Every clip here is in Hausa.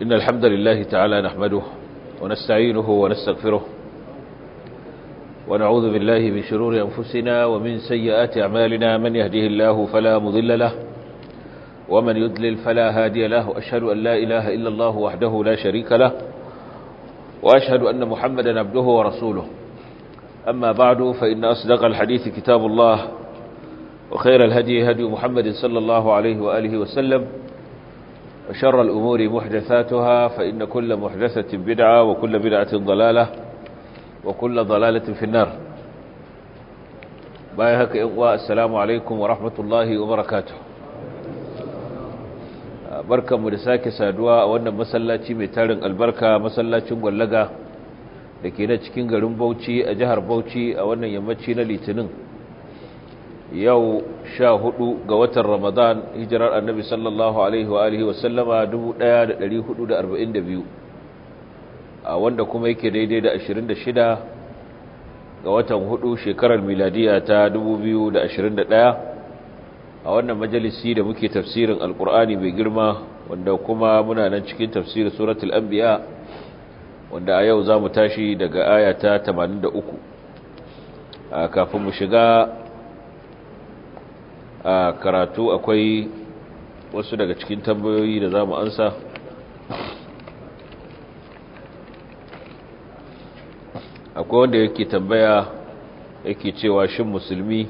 إن الحمد لله تعالى نحمده ونستعينه ونستغفره ونعوذ بالله من شرور أنفسنا ومن سيئات أعمالنا من يهده الله فلا مضل له ومن يضلل فلا هادي له وأشهد أن لا إله إلا الله وحده لا شريك له وأشهد أن محمدا عبده ورسوله أما بعد فإن أصدق الحديث كتاب الله وخير الهدي هدي محمد صلى الله عليه وآله وسلم وشر الأمور محدثاتها فإن كل محدثة بدعة وكل بدعة ضلالة وكل ضلالة في النار بايهك إغواء السلام عليكم ورحمة الله وبركاته barkan mu da sake saduwa a wannan masallaci mai tarin albarka masallacin gwallaga da ke na cikin garin Bauchi a jihar Bauchi a wannan yammaci na Litinin yau sha hudu ga watan Ramadan hijirar annabi sallallahu alaihi wa alihi wa sallama 1442 a wanda kuma yake daidai da 26 ga watan hudu shekarar miladiya ta 2021 a wannan majalisi da muke tafsirin alkur'ani mai girma wanda kuma muna nan cikin tafsirin suratul anbiya wanda a yau za mu tashi daga aya ta 83 a kafin mu shiga a karatu akwai wasu daga cikin tambayoyi da za mu ansa akwai wanda yake tambaya yake cewa shin musulmi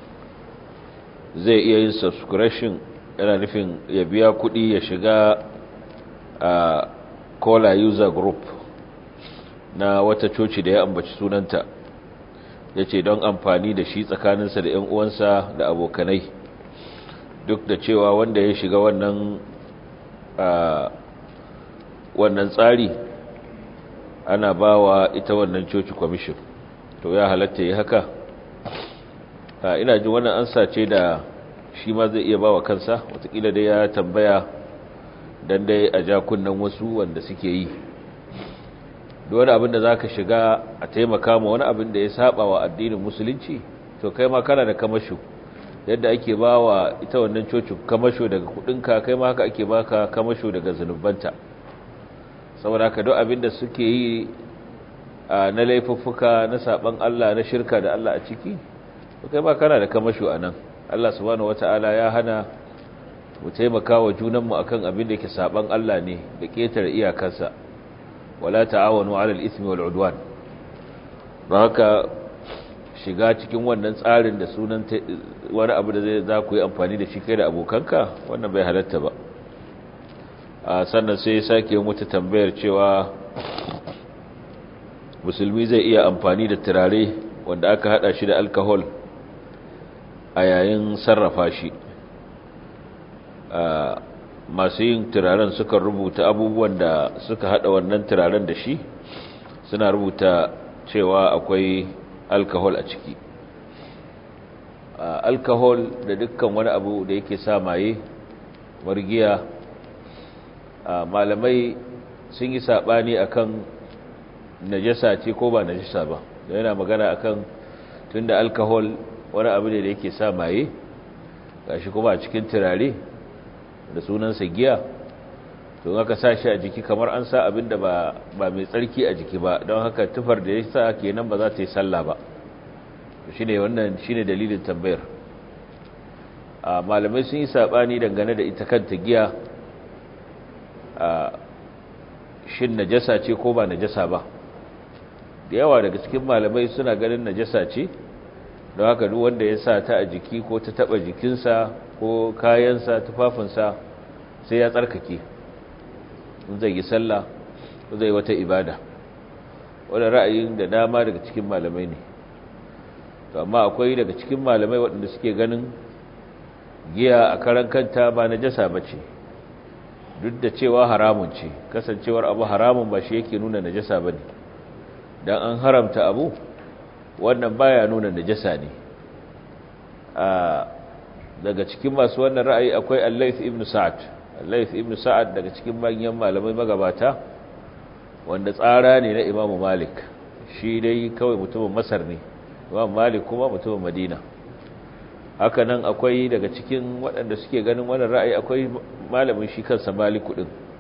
zai iya yin subscription yana nufin ya biya kuɗi ya shiga a kola user group na wata coci da ya ambaci sunanta ya ce don amfani da shi tsakaninsa da 'yan uwansa da abokanai duk da cewa wanda ya shiga wannan wannan tsari ana ba wa ita wannan coci kwamishin to ya halatta yi haka ina ji wannan ansa ce da shi ma zai iya ba wa kansa watakila dai ya tambaya don dai a jakunan wasu wanda suke yi wani abin da za ka shiga a taimaka ma wani abin da ya saba wa addinin musulunci to kai ma kana da kamasho yadda ake ba wa ita wannan coci kamasho daga kudinka kai ma haka ake baka kamasho daga zunubanta saboda haka duk abin da suke yi na laifuffuka na saban Allah na shirka da Allah a ciki kai ba kana da kamasho a nan Allah subhanahu wata'ala ya hana mu taimaka wa junanmu akan abin da yake saban Allah ne da ketare iyakarsa wala ta'awanu 'alal ithmi wal 'udwan ba haka shiga cikin wannan tsarin da sunan wani abu da zai za ku yi amfani da shi kai da abokanka wannan bai halatta ba a sannan sai ya sake wata tambayar cewa musulmi zai iya amfani da turare wanda aka hada shi da alcohol a yayin sarrafa shi masu yin turaren suka rubuta abubuwan da suka hada wannan turaren da shi suna rubuta cewa akwai alcohol a ciki alcohol da dukkan wani abu da yake sa maye margiya malamai sun yi sabani akan najasa ce ko ba najasa ba yana magana akan tunda alcohol wani abu ne da yake sa maye gashi kuma a cikin turare da sunansa giya to aka sa shi a jiki kamar an sa abin da ba mai tsarki a jiki ba don haka tufar da ya sa kenan ba za ta yi sallah ba shine wannan shine dalilin tambayar a malamai sun yi sabani dangane da ita kanta giya a shin najasa ce ko ba najasa ba da yawa daga cikin malamai suna ganin najasa ce don haka duk wanda ya sa ta a jiki ko ta taba jikinsa ko kayansa tufafinsa sai ya tsarkake in zai yi sallah ko zai wata ibada wanda ra'ayin da dama daga cikin malamai ne to amma akwai daga cikin malamai waɗanda suke ganin giya a karan kanta ba najasa bace duk da cewa haramun ce kasancewar abu haramun ba shi yake nuna najasa bane dan an haramta abu wannan baya nuna najasa ne a daga cikin masu wannan ra'ayi akwai Al-Layth ibn Sa'ad Al-Layth ibn Sa'ad daga cikin manyan malamai magabata wanda tsara ne na Imam Malik shi dai kawai mutumin Masar ne Imam Malik kuma mutumin Madina haka nan akwai daga cikin waɗanda suke ganin wannan ra'ayi akwai malamin shi kansa Maliku din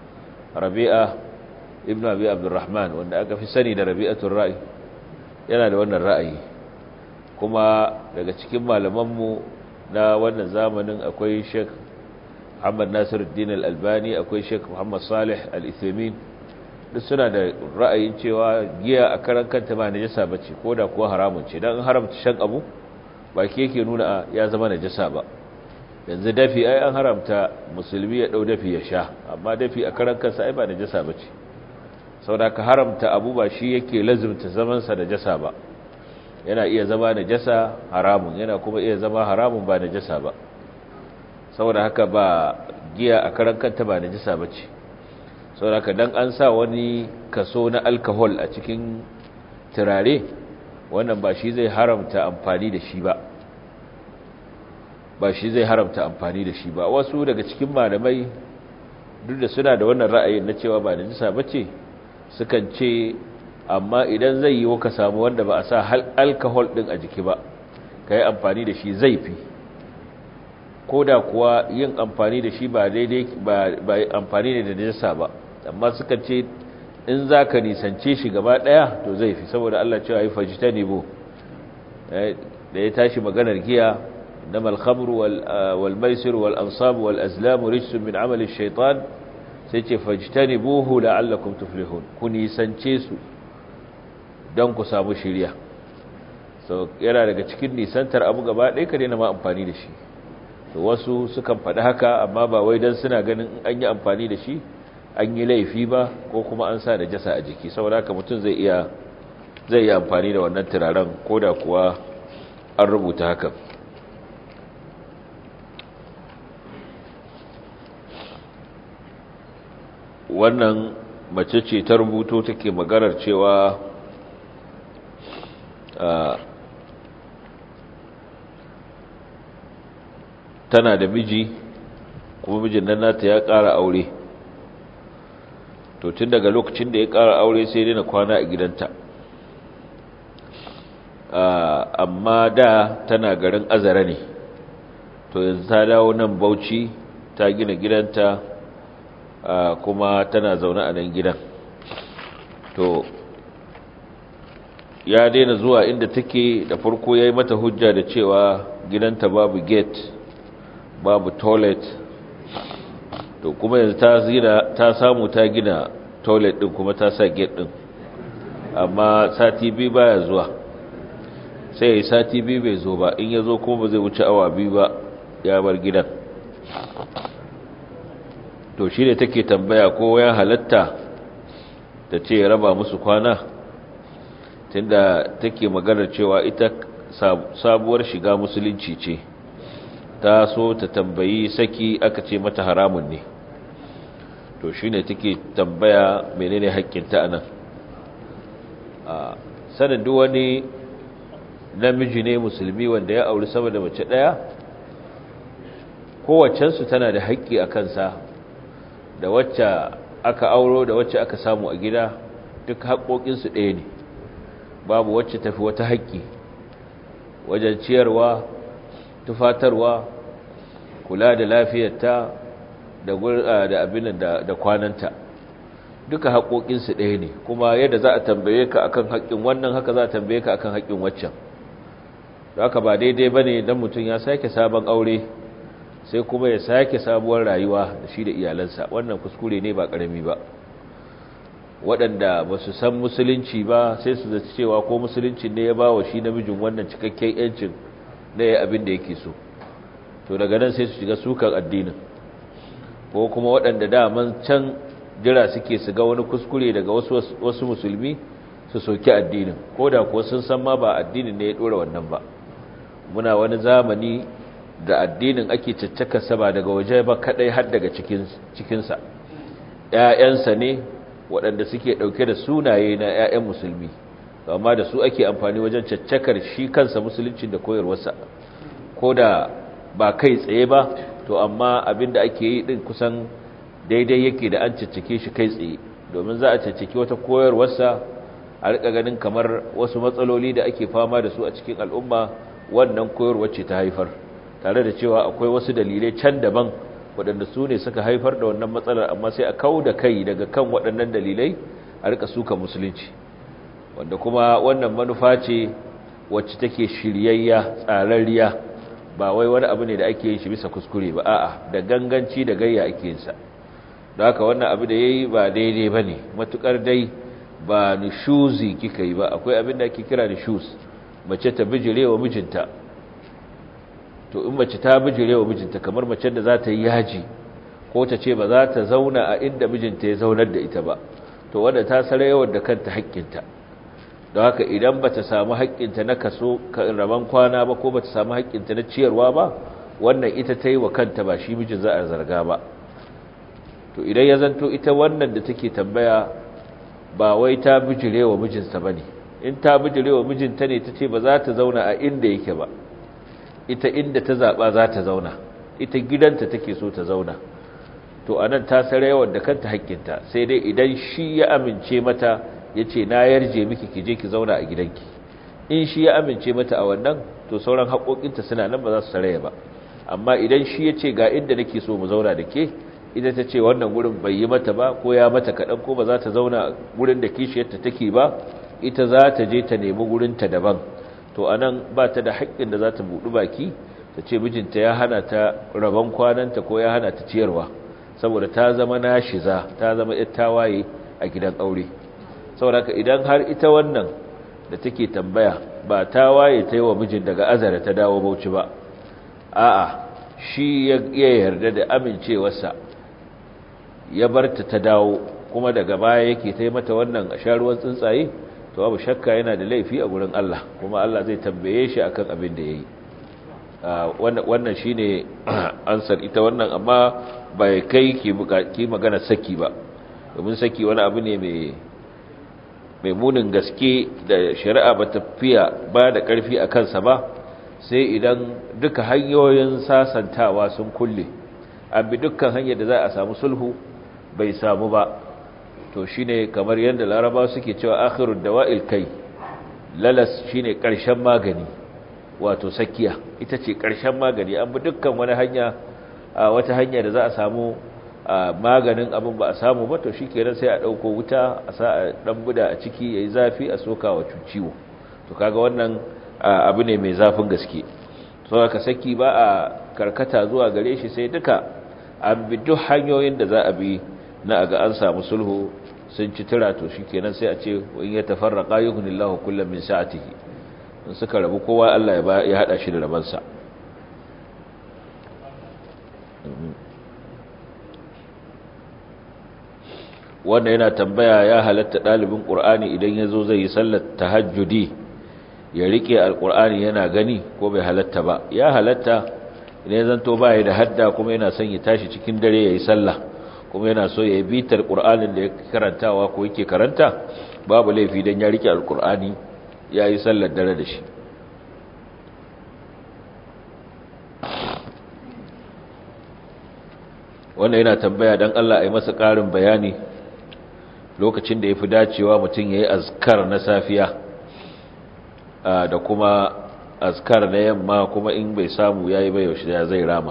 rabi'a ibn abi abdurrahman wanda aka fi sani da rabi'atul ra'i yana da wannan ra'ayi kuma daga cikin malamanmu na wannan zamanin akwai sheikh Muhammad Nasiruddin Al-Albani akwai Sheikh Muhammad Salih Al-Uthaymeen duk suna da ra'ayin cewa giya a karan kanta ba najasa bace koda kuwa haramun ce dan haramta shan abu ba ke yake nuna ya zama najasa ba yanzu dafi ai an haramta musulmi ya dau dafi ya sha amma dafi a karan kansa ai ba najasa bace saboda ka haramta abu ba shi yake lazumta zaman sa najasa ba yana iya zama najasa haramun yana kuma iya zama haramun ba najasa ba saboda haka ba giya a karan kanta ba najisa bace saboda haka dan an sa wani kaso na alcohol a cikin turare wannan ba shi zai haramta amfani da shi ba ba shi zai haramta amfani da shi ba wasu daga cikin malamai duk da suna da wannan ra'ayin na cewa ba najisa bace sukan ce amma idan zai yi ka samu wanda ba a sa alcohol din a jiki ba kai amfani da shi zai fi ko da kuwa yin amfani da shi ba daidai ba amfani ne da najasa ba amma suka ce in za ka nisance shi gaba ɗaya to zai fi saboda Allah cewa yi fajita nebo da ya tashi maganar giya na malhamru wal maisir wal ansabu wal azlamu rijsun min amalin shaitan sai ce fajita nebohu la'allakum tuflihun ku nisance su don ku samu shirya so yana daga cikin nisantar abu gaba ɗaya ka daina ma amfani da shi to wasu sukan faɗi haka amma ba wai don suna ganin an yi amfani da shi an yi laifi ba ko kuma an sa da jasa a jiki saboda haka mutum zai iya zai yi amfani da wannan turaren ko da kuwa an rubuta hakan wannan mace ce ta rubuto take maganar cewa tana da miji kuma mijin nan nata ya ƙara aure to tun daga lokacin da ya ƙara aure sai dai na kwana a gidanta amma da tana garin azara ne to yanzu ta dawo nan bauchi ta gina gidanta kuma tana zaune a nan gidan to ya daina zuwa inda take da farko ya yi mata hujja da cewa gidanta babu gate babu toilet to kuma yanzu ta zira ta samu ta gina toilet din kuma ta sa gate din amma sati biyu baya zuwa sai yi sati biyu bai zo ba in ya zo kuma ba zai wuce awa biyu ba ya bar gidan to shi ne take tambaya ko ya halatta ta ce raba musu kwana tunda take maganar cewa ita sabuwar shiga musulunci ce ta so ta tambayi saki aka ce mata haramun ne to shi ne take tambaya menene haƙƙinta anan a sanin duk wani namiji ne musulmi wanda ya auri sama da mace ɗaya kowacensu tana da haƙƙi a kansa da wacce aka auro da wacce aka samu a gida duk haƙoƙinsu ɗaya ne babu wacce tafi wata haƙƙi wajen ciyarwa tufatarwa kula da lafiyarta da da abin da da kwananta duka haƙoƙinsu ɗaya ne kuma yadda za a tambaye ka akan haƙƙin wannan haka za a tambaye ka akan haƙƙin waccan haka ba daidai bane dan mutum ya sake sabon aure sai kuma ya sake sabuwar rayuwa da shi da iyalansa wannan kuskure ne ba ƙarami ba waɗanda ba su san musulunci ba sai su zaci cewa ko musulunci ne ya ba wa shi namijin wannan cikakken yancin na ya abin da yake so to daga nan sai su shiga sukan addinin ko kuma waɗanda daman can jira suke su ga wani kuskure daga wasu wasu musulmi su soki addinin ko da kuwa sun san ma ba addinin ne ya ɗora wannan ba muna wani zamani da addinin ake caccaka ba daga waje ba kadai har daga cikinsa ‘ya'yansa ne waɗanda suke ɗauke da sunaye na ‘ya'yan musulmi amma da su ake amfani wajen caccakar shi kansa musuluncin da koyarwarsa ko da ba kai tsaye ba to amma abin da ake yi ɗin kusan daidai yake da an caccake shi kai tsaye domin za a caccake wata koyarwarsa a rika ganin kamar wasu matsaloli da ake fama da su a cikin al'umma wannan koyarwar ce ta haifar tare da cewa akwai wasu dalilai can daban waɗanda su ne suka haifar da wannan matsalar amma sai a kau da kai daga kan waɗannan dalilai a rika suka musulunci wanda kuma wannan manufa ce wacce take shiryayya tsararriya ba wai wani abu ne da ake yin shi bisa kuskure ba a'a da ganganci da gayya ake yin sa don haka wannan abu da yayi ba daidai bane matukar dai ba nishuzi kika yi ba akwai abin da ake kira nishuz mace ta bijirewa mijinta to in mace ta bijirewa mijinta kamar mace da za ta yi yaji ko ta ce ba za ta zauna a inda mijinta ya zaunar da ita ba to wanda ta sarayawar da kanta haƙƙinta don haka idan ba ta samu haƙƙinta na kaso rabon kwana ba ko ba ta samu haƙƙinta na ciyarwa ba wannan ita ta yi wa kanta ba shi mijin za a zarga ba to idan ya zanto ita wannan da take tambaya ba wai ta bijire wa mijinsa ba ne in ta bijire wa mijinta ne ta ce ba za ta zauna a inda yake ba ita inda ta zaɓa za ta zauna ita gidanta take so ta zauna to a nan ta sarayawar da kanta haƙƙinta sai dai idan shi ya amince mata ya ce na yarje miki ki je ki zauna a gidanki in shi ya amince mata a wannan to sauran haƙoƙinta suna nan ba za su saraya ba amma idan shi ya ce ga inda nake so mu zauna da ke ita ta ce wannan gurin bai yi mata ba ko ya mata kaɗan ko ba za ta zauna gurin da kishiyarta take ba ita za ta je ta nemi gurinta daban to a nan ba ta da haƙƙin da za ta buɗi baki ta ce mijinta ya hana ta rabon kwananta ko ya hana ta ciyarwa saboda ta zama nashiza ta zama ƴar tawaye a gidan aure saboda ka idan har ita wannan da take tambaya ba tawaye ta yi wa mijin daga azara ta dawo bauchi ba a'a shi ya yarda da amincewarsa ya bar ta ta dawo kuma daga baya yake ta yi mata wannan a sharuwan tsuntsaye to babu shakka yana da laifi a gurin Allah kuma Allah zai tambaye shi akan abin da ya yi wannan shi ne ansar ita wannan amma bai kai ki magana saki ba domin saki wani abu ne mai munin gaske da shari'a ba ta fiya ba da ƙarfi a kansa ba sai idan duka hanyoyin sasantawa sun kulle an bi dukkan hanyar da za a samu sulhu bai samu ba to shine kamar yadda laraba suke cewa akhirud dawa'il kai lalas shine ƙarshen magani wato sakiya ita ce ƙarshen magani an bi dukkan wani hanya wata hanya da za a samu maganin abin ba a samu ba to shikenan sai a ɗauko wuta a sa a ɗan buda a ciki yayi zafi a soka wa ciwo to kaga wannan abu ne mai zafin gaske so aka saki ba a karkata zuwa gare shi sai duka an bi duk hanyoyin da za a bi na aga an samu sulhu sun ci tura to shikenan sai a ce in ya tafarraqa yughnillahu kullam min sa'atihi in suka rabu kowa Allah ya ya hada shi da rabansa wanda yana tambaya ya halatta dalibin qur'ani idan yazo zai yi sallar tahajjudi ya rike alqur'ani yana gani ko bai halatta ba ya halatta idan zanto baya da hadda kuma yana son ya tashi cikin dare yayi sallah kuma yana so ya yi bitar qur'anin da ya karantawa ko yake karanta babu laifi dan ya rike alqur'ani yayi sallar dare da shi wannan yana tambaya dan Allah ai masa ƙarin bayani lokacin da yafi dacewa mutum yayi azkar na safiya da kuma azkar na yamma kuma in bai samu yayi ba yaushe ya zai rama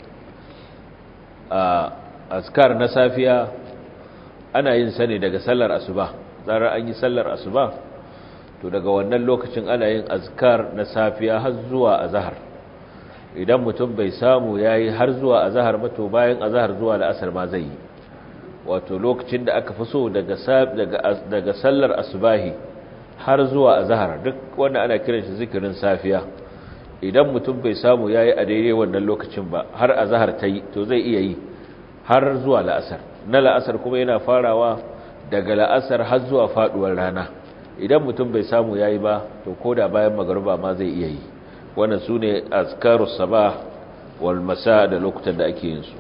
azkar na safiya ana yin sa ne daga sallar asuba zarar an yi sallar asuba to daga wannan lokacin ana yin azkar na safiya har zuwa azhar idan mutum bai samu yayi har zuwa azhar ba to bayan azhar zuwa la'asar ma zai yi wato lokacin da aka fi so daga daga daga sallar asubahi har zuwa azhar duk wanda ana kiran shi zikirin safiya idan mutum bai samu yayi a daidai wannan lokacin ba har azhar ta yi to zai iya yi har zuwa la'asar na la'asar kuma yana farawa daga la'asar har zuwa faduwar rana idan mutum bai samu yayi ba to koda bayan magruba ma zai iya yi wannan sune azkarus sabah wal masa da lokutan da ake yin su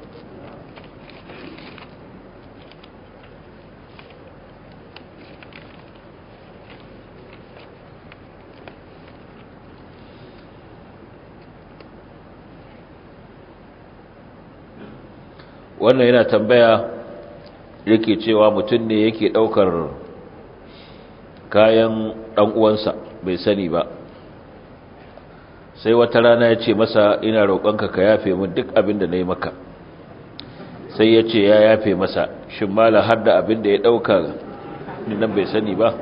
wannan yana tambaya yake cewa mutum ne yake daukar kayan dan uwansa bai sani ba sai wata rana ya ce masa ina roƙonka ka yafe min duk abin da na yi maka sai ya ce ya yafe masa shin mala har da abin da ya ɗauka nan bai sani ba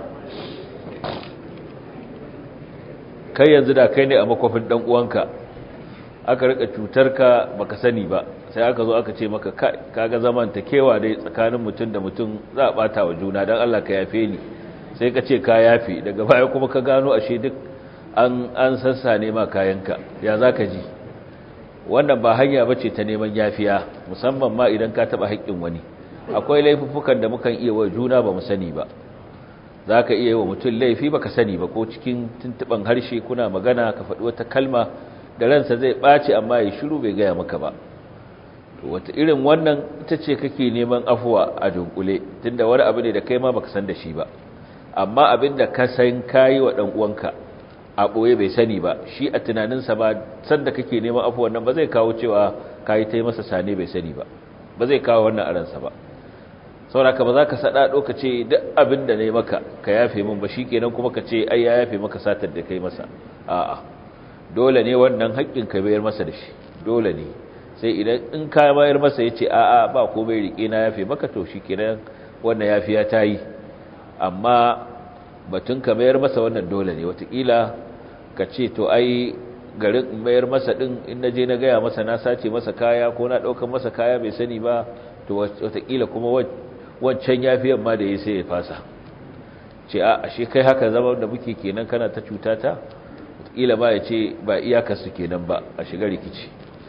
kai yanzu da kai ne a makwafin ɗan uwanka aka rika cutar ka baka sani ba sai aka zo aka ce maka kaga zaman ta kewa dai tsakanin mutum da mutum za a bata wa juna don Allah ka yafe ni sai ka ce ka yafe daga baya kuma ka gano ashe duk an an sassa ne ma kayanka ya zaka ji wannan ba hanya bace ta neman yafiya musamman ma idan ka taba haƙƙin wani akwai laifuffukan da mukan iya wa juna ba mu sani ba zaka iya wa mutum laifi baka sani ba ko cikin tuntuban harshe kuna magana ka faɗi wata kalma da ransa zai ɓaci amma ya shiru bai gaya maka ba wata irin wannan ita ce kake neman afuwa a dunkule tunda wani abu ne da kai ma baka san da shi ba amma abin da ka san kayi wa dan uwanka a boye bai sani ba shi a tunaninsa ba san da kake neman afuwan nan ba zai kawo cewa kayi ta masa sane bai sani ba ba zai kawo wannan a ransa ba sauraka ba za ka saɗa ka ce duk abin da ne maka ka yafe min ba shi kenan kuma ka ce ai ya yafe maka satar da kai masa a'a dole ne wannan haƙƙin ka bayar masa da shi dole ne sai idan in ka bayar masa ya ce a'a ba ko bai riƙe na yafe maka to shi kenan wannan yafiya ta yi amma batun ka bayar masa wannan dole ne watakila ka ce to ai garin bayar masa ɗin in na je na gaya masa na sace masa kaya ko na ɗaukar masa kaya bai sani ba to watakila kuma wancan yafiyan ma da ya sai ya fasa ce a ashe kai haka zama da muke kenan kana ta cuta ta watakila ba ya ce ba iyakarsu kenan ba a shiga rikici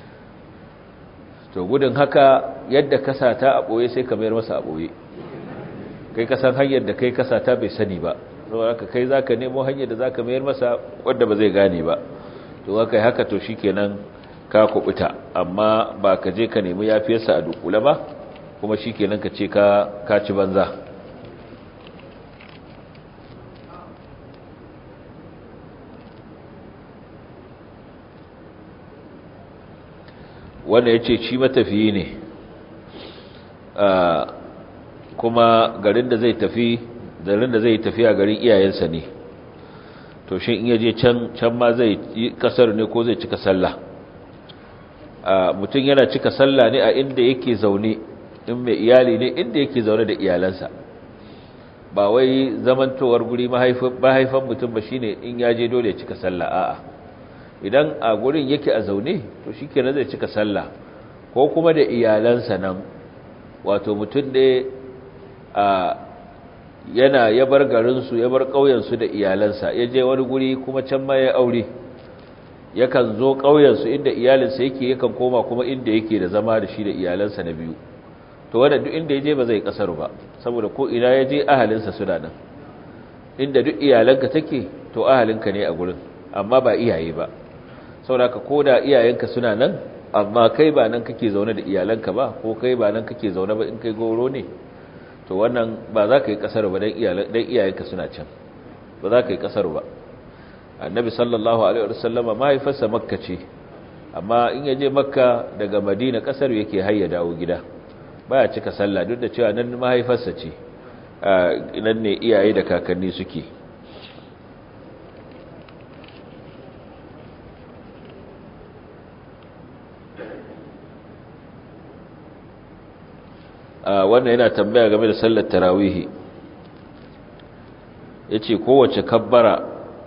to gudun haka yadda kasata a ɓoye sai ka mayar masa a ɓoye kai kasan hanyar da kai kasata bai sani ba saboda haka kai zaka nemo hanyar da zaka mayar masa wanda ba zai gane ba to haka haka to shikenan ka kubuta amma ba ka je ka nemi yafiyarsa a dukula ba kuma shikenan ka ce ka ka ci banza wanda ya ce shi matafiyi ne kuma garin da zai tafi garin da zai tafi a garin iyayensa ne to shi in yaje can can ma zai yi kasar ne ko zai cika sallah mutum yana cika sallah ne a inda yake zaune in mai iyali ne inda yake zaune da iyalansa ba wai zamantowar guri mahaifan mutum ba shine in yaje dole ya cika sallah a'a idan a gurin yake a zaune to shi kenan zai cika sallah ko kuma da iyalansa nan wato mutum ne a yana ya bar garinsu ya bar ƙauyensu da iyalansa ya je wani guri kuma can ma ya aure yakan zo ƙauyensu inda iyalinsa yake yakan koma kuma inda yake da zama da shi da iyalansa na biyu to wanda duk inda ya je ba zai kasar ba saboda ko ina ya je ahalinsa suna nan inda duk iyalanka take to ahalinka ne a gurin amma ba iyaye ba saboda ko da iyayenka suna nan amma kai ba nan kake zaune da iyalanka ba ko kai ba nan kake zaune ba in kai goro ne to wannan ba za ka yi kasar ba dan iyayenka suna can ba za ka yi kasar ba annabi sallallahu alaihi wasallama mahaifarsa makka ce amma in ya je makka daga madina kasar yake hayya dawo gida baya cika sallah duk da cewa nan mahaifarsa ce nan ne iyaye da kakanni suke wannan yana tambaya game da sallar tarawihi ya ce kowace kabbara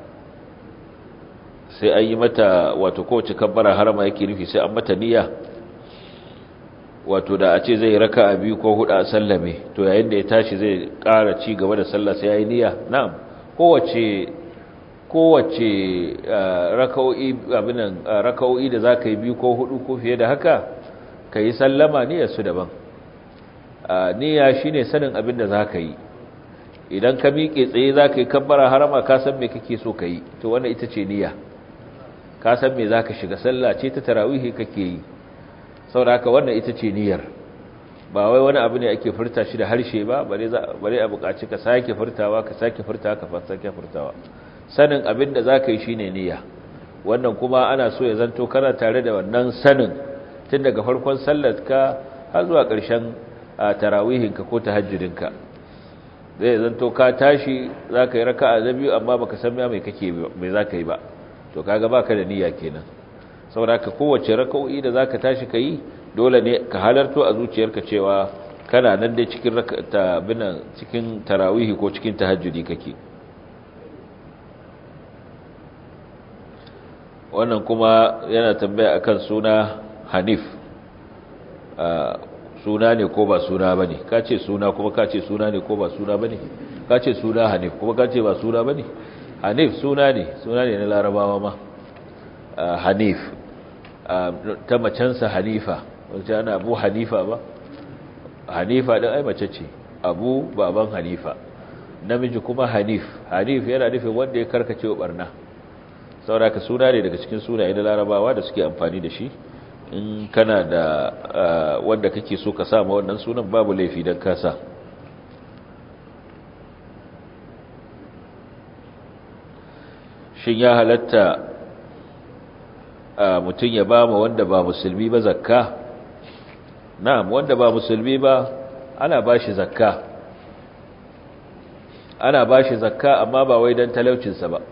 sai an yi mata wato kowace kabbara harama yake nufi sai an mata niyya wato da a ce zai raka a biyu ko hudu a sallame to yayin da ya tashi zai ƙara ci gaba da sallah sai ya yi niyya na'am kowace kowace raka'o'i abinan raka'o'i da za ka yi biyu ko hudu ko fiye da haka ka yi sallama niyyar su daban niyya shine sanin abin da za ka yi idan ka miƙe tsaye za ka yi kabbara harama ka san me kake so ka yi to wannan ita ce niyya ka san me za ka shiga sallah ce ta tarawihi kake yi sauraka wannan ita ce niyyar ba wai wani abu ne ake furta shi da harshe ba bare a buƙaci ka sake furtawa ka sake furtawa ka sake furtawa sanin abin da za ka yi shine niyya wannan kuma ana so ya zanto kana tare da wannan sanin tun daga farkon sallar ka har zuwa ƙarshen tarawihinka ko tahajjudinka zai zanto ka tashi za ka yi raka'a na biyu amma baka san mai kake mai za ka yi ba to kaga baka da niyya kenan saboda ka kowace raka'o'i da zaka tashi kai dole ne ka halarto a zuciyarka cewa kana nan dai cikin binan cikin tarawihi ko cikin tahajjudi kake wannan kuma yana tambaya akan suna hanif suna ne ko ba suna bane ka ce suna kuma ka ce suna ne ko ba suna bane ka ce suna hanif kuma ka ce ba suna bane hanif suna ne suna ne na larabawa ma hanif ta macensa hanifa wajen ana abu hanifa ba hanifa ɗin ai mace ce abu baban hanifa namiji kuma hanif hanif yana nufin wanda ya karkace wa barna sauraka suna ne daga cikin sunaye na larabawa da suke amfani da shi in kana da wanda kake so ka sama wannan sunan babu laifi don kasa shin ya halatta mutum ya ba ma wanda ba musulmi ba zakka na'am wanda ba musulmi ba ana ba shi zakka ana ba shi zakka amma ba wai don talaucinsa ba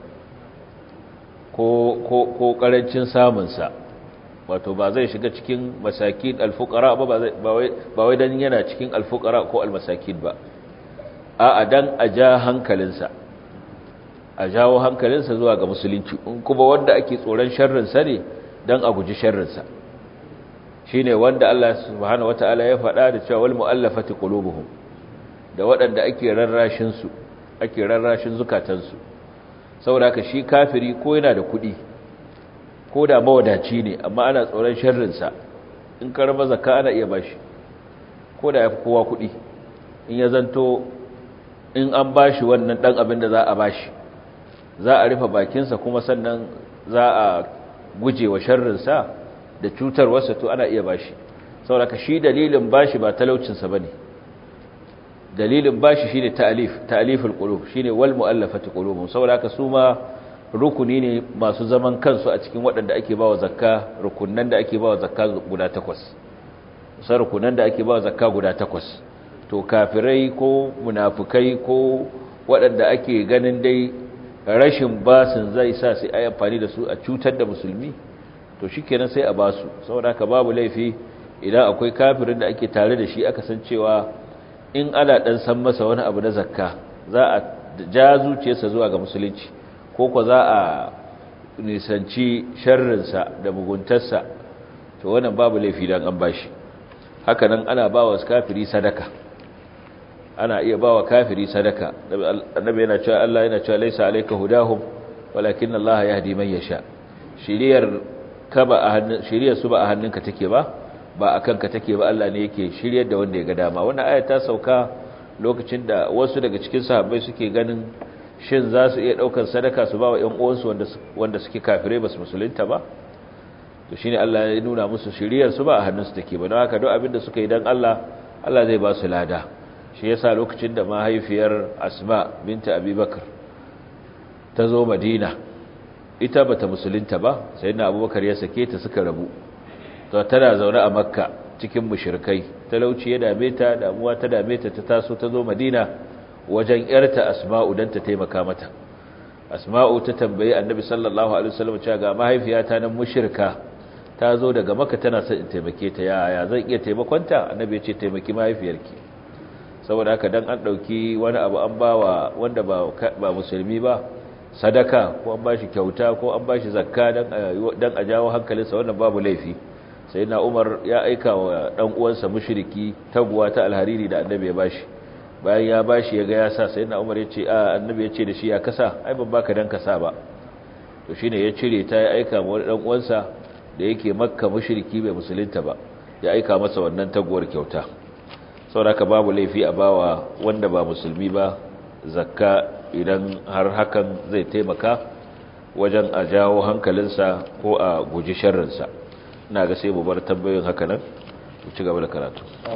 ko, ko, ko ƙarancin samunsa wato ba zai shiga cikin masakin alfukara ba ba wai don yana cikin alfukara ko almasakin ba a dan a ja hankalinsa a jawo hankalinsa zuwa ga musulunci in kuma wanda ake tsoron sharrinsa ne don a guji sharrinsa shi ne wanda Allah subhanahu wata'ala ya faɗa da cewa wal mu'allafati qulubuhum da waɗanda ake rarrashin su ake rarrashin zukatansu saboda haka shi kafiri ko yana da kuɗi ko da mawadaci ne amma ana tsoron sharrinsa in karama zakka ana iya bashi ko da yafi kowa kuɗi in ya zanto in an bashi wannan ɗan abin da za a bashi za a rufe bakinsa kuma sannan za a guje wa sharrinsa da cutarwarsa to ana iya bashi saboda shi dalilin bashi ba talaucinsa bane dalilin bashi shine ta'alif ta'aliful qulub shine wal mu'allafati qulubuhum saboda haka su ma rukuni ne masu zaman kansu a cikin waɗanda ake bawa zakka rukunnan da ake bawa zakka guda takwas sai rukunan da ake bawa zakka guda takwas to kafirai ko munafukai ko waɗanda ake ganin dai rashin basin zai sa sai ayi amfani da su a cutar da musulmi to shikenan sai a basu saboda haka babu laifi idan akwai kafirin da ake tare da shi aka san cewa in ana dan san masa wani abu na zakka za a ja zuciyarsa zuwa ga musulunci ko ko za a nisanci sharrinsa da muguntarsa to wannan babu laifi dan an bashi haka nan ana bawa kafiri sadaka ana iya bawa kafiri sadaka annabi yana cewa Allah yana cewa laisa alayka hudahum walakin Allah yahdi man yasha shiriyar ka ba a hannun shiriyar su ba a hannunka take ba ba akan ka take ba Allah ne yake shiryar da wanda ya ga dama wannan aya ta sauka lokacin da wasu daga cikin sahabbai suke ganin shin za su iya daukar sadaka su ba wa ƴan uwansu wanda wanda suke kafirai ba su musulunta ba to shine Allah ya nuna musu shiriyar su ba a hannunsu take ba don haka duk abin da suka yi dan Allah Allah zai ba su lada shi yasa lokacin da mahaifiyar Asma binta Abubakar ta zo Madina ita bata musulunta ba sayyidina Abubakar ya sake ta suka rabu to tana zaune a Makka cikin mushrikai talauci ya dame ta damuwa ta dame ta ta taso ta zo Madina wajen yarta Asma'u dan ta taimaka mata Asma'u ta tambayi Annabi sallallahu alaihi wasallam cewa ga mahaifiyata nan mushrika ta zo daga Makka tana son in taimake ta yaya zan iya taimakonta Annabi ya ce taimaki mahaifiyarki saboda haka dan an dauki wani abu an bawa wanda ba ba musulmi ba sadaka ko an bashi kyauta ko an bashi zakka dan dan a jawo hankalinsa wannan babu laifi sai na Umar ya aika wa dan uwansa mushriki taguwa ta alhariri da annabi ya bashi bayan ya bashi ya ga ya sa sai na Umar ya ce a annabi ya ce da shi ya kasa ai ban baka dan kasa ba to shine ya cire ta ya aika wa dan uwansa da yake makka mushriki bai musulunta ba ya aika masa wannan taguwar kyauta sauraka babu laifi a bawa wanda ba musulmi ba zakka idan har hakan zai taimaka wajen a jawo hankalinsa ko a guji sharrinsa ina ga sai mu bar tambayoyin haka nan mu ci gaba da karatu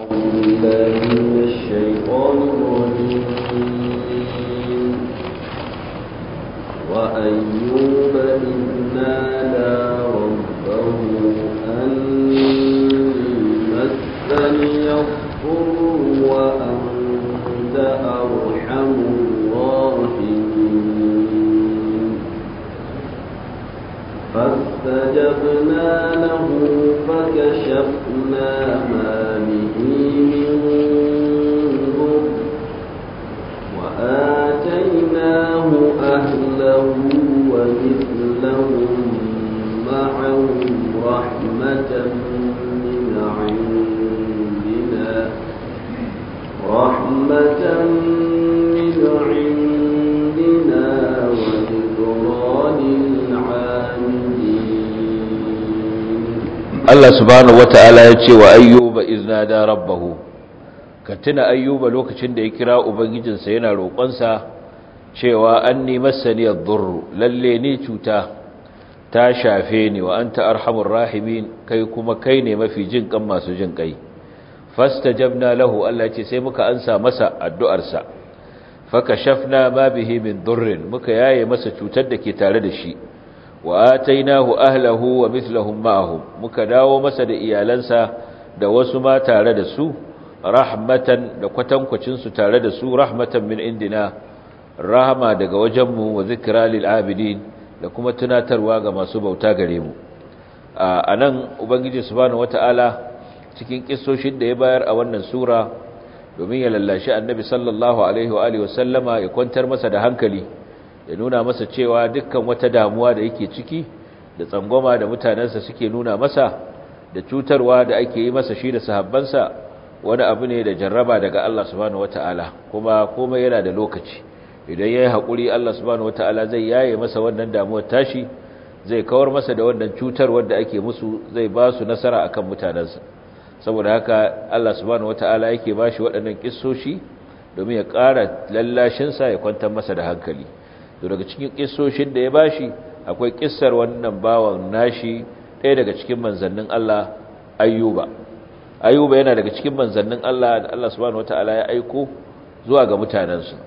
وأيوب إذ نادى ربه أني مسني الضر وأنت أرحم الراحمين فاستجبنا له فكشفنا فكشفنا ما به من ضر وآتيناه أهله ومثلهم معهم رحمة من عندنا رحمة من عندنا وذكرى للعابدين Allah subhanahu wata'ala ya ce wa ayyuba iznada rabbahu ka tuna ayyuba lokacin da ya kira ubangijinsa yana roƙonsa cewa anni massani ad-durr lalle ni cuta ta shafe ni wa anta arhamur rahimin kai kuma kai ne mafi jin kan masu jin kai fastajabna lahu Allah ce sai muka ansa masa addu'arsa fakashafna ma bihi min durrin muka yaye masa cutar da ke tare da shi wa atainahu ahlahu wa mithluhum ma'ahum muka dawo masa da iyalansa da wasu ma tare da su rahmatan da kwatankwacin su tare da su rahmatan min indina rahama daga wajenmu wa zikra lil abidin da kuma tunatarwa ga masu bauta gare mu anan ubangiji subhanahu wataala cikin kissoshin da ya bayar a wannan sura domin ya lallashi annabi sallallahu alaihi wa alihi wasallama ya kwantar masa da hankali ya nuna masa cewa dukkan wata damuwa da yake ciki da tsangwama da mutanensa suke nuna masa da cutarwa da ake yi masa shi da sahabbansa wani abu ne da jarraba daga Allah subhanahu wataala kuma komai yana da lokaci idan yayi hakuri Allah subhanahu wataala zai yaye masa wannan damuwar tashi zai kawar masa da wannan cutarwar da ake musu zai ba su nasara akan mutanensa saboda haka Allah subhanahu wataala yake bashi waɗannan kissoshi domin ya ƙara lallashinsa ya kwantar masa da hankali to daga cikin kissoshin da ya bashi akwai kissar wannan bawan nashi ɗaya daga cikin manzannin Allah Ayyuba Ayyuba yana daga cikin manzannin Allah da Allah subhanahu wataala ya aiko zuwa ga mutanensu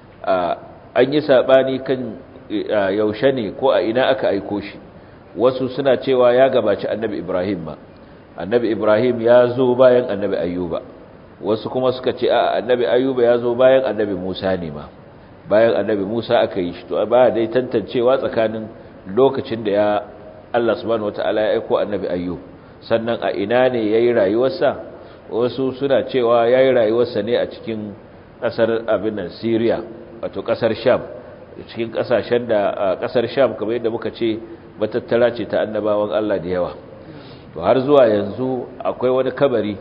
an yi sabani kan yaushe ne ko a ina aka aiko shi wasu suna cewa ya gabaci annabi Ibrahim ma annabi Ibrahim ya zo bayan annabi Ayyuba wasu kuma suka ce a annabi Ayyuba ya zo bayan annabi Musa ne ma bayan annabi Musa aka yi shi to ba dai tantancewa tsakanin lokacin da ya Allah subhanahu wataala ya aika annabi Ayyub sannan a ina ne yayi rayuwarsa wasu suna cewa yayi rayuwarsa ne a cikin kasar abin nan Syria wato kasar Sham cikin kasashen da kasar Sham kamar yadda muka ce matattara ce ta annabawan Allah da yawa to har zuwa yanzu akwai wani kabari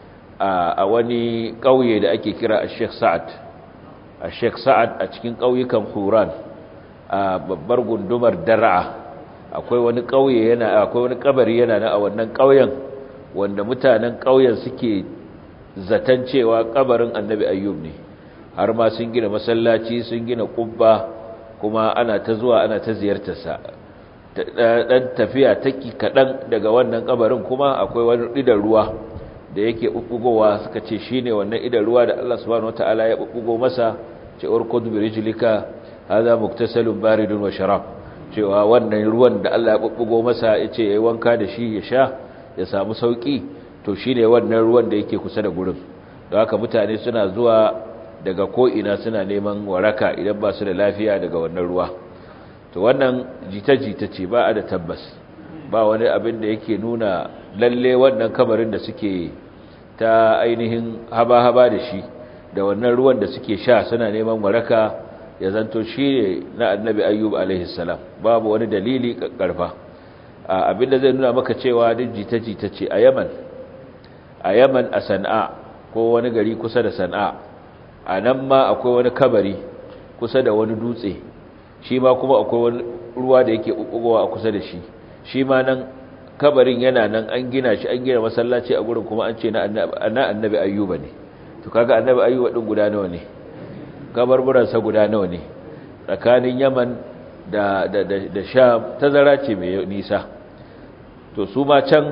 a wani kauye da ake kira Sheikh Sa'ad a Sheikh Sa'ad a cikin ƙauyukan Huran a babbar gundumar Dar'a akwai wani ƙauye yana akwai wani kabari yana na a wannan ƙauyen wanda mutanen ƙauyen suke zaton cewa kabarin Annabi Ayyub ne har ma sun gina masallaci sun gina kubba kuma ana ta zuwa ana ta ziyartar sa dan tafiya taki kadan daga wannan kabarin kuma akwai wani idan ruwa da yake bubbugowa suka ce shine wannan idan ruwa da Allah subhanahu wataala ya bubbugo masa ce urkud bi rijlika hadha muktasalun baridun wa sharab cewa wannan ruwan da Allah ya bubbugo masa yace yayi wanka da shi ya sha ya samu sauki to shine wannan ruwan da yake kusa da gurin don haka mutane suna zuwa daga ko ina suna neman waraka idan ba su da lafiya daga wannan ruwa to wannan jita-jita ce ba a da tabbas ba wani abin da yake nuna lalle wannan kabarin da suke ta ainihin haba-haba da shi da wannan ruwan da suke sha suna neman waraka ya zanto shi ne na annabi ayyub alaihissalam babu wani dalili karfa abinda zai nuna maka cewa duk jita-jita ce a yaman a yaman a sana'a ko wani gari kusa da sana'a a nan ma akwai wani kabari kusa da wani dutse shi ma kuma akwai wani ruwa da yake ɓuɓɓugowa a kusa da shi shi ma nan kabarin yana nan an gina shi an gina masallaci a gurin kuma an ce na annabi ayyuba ne to kaga annabi ayyuba din guda nawa ne kabarburansa guda nawa ne tsakanin yaman da da da, da sham tazara ce mai nisa to su ma can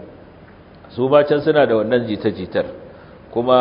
su ma can suna da wannan jita-jitar kuma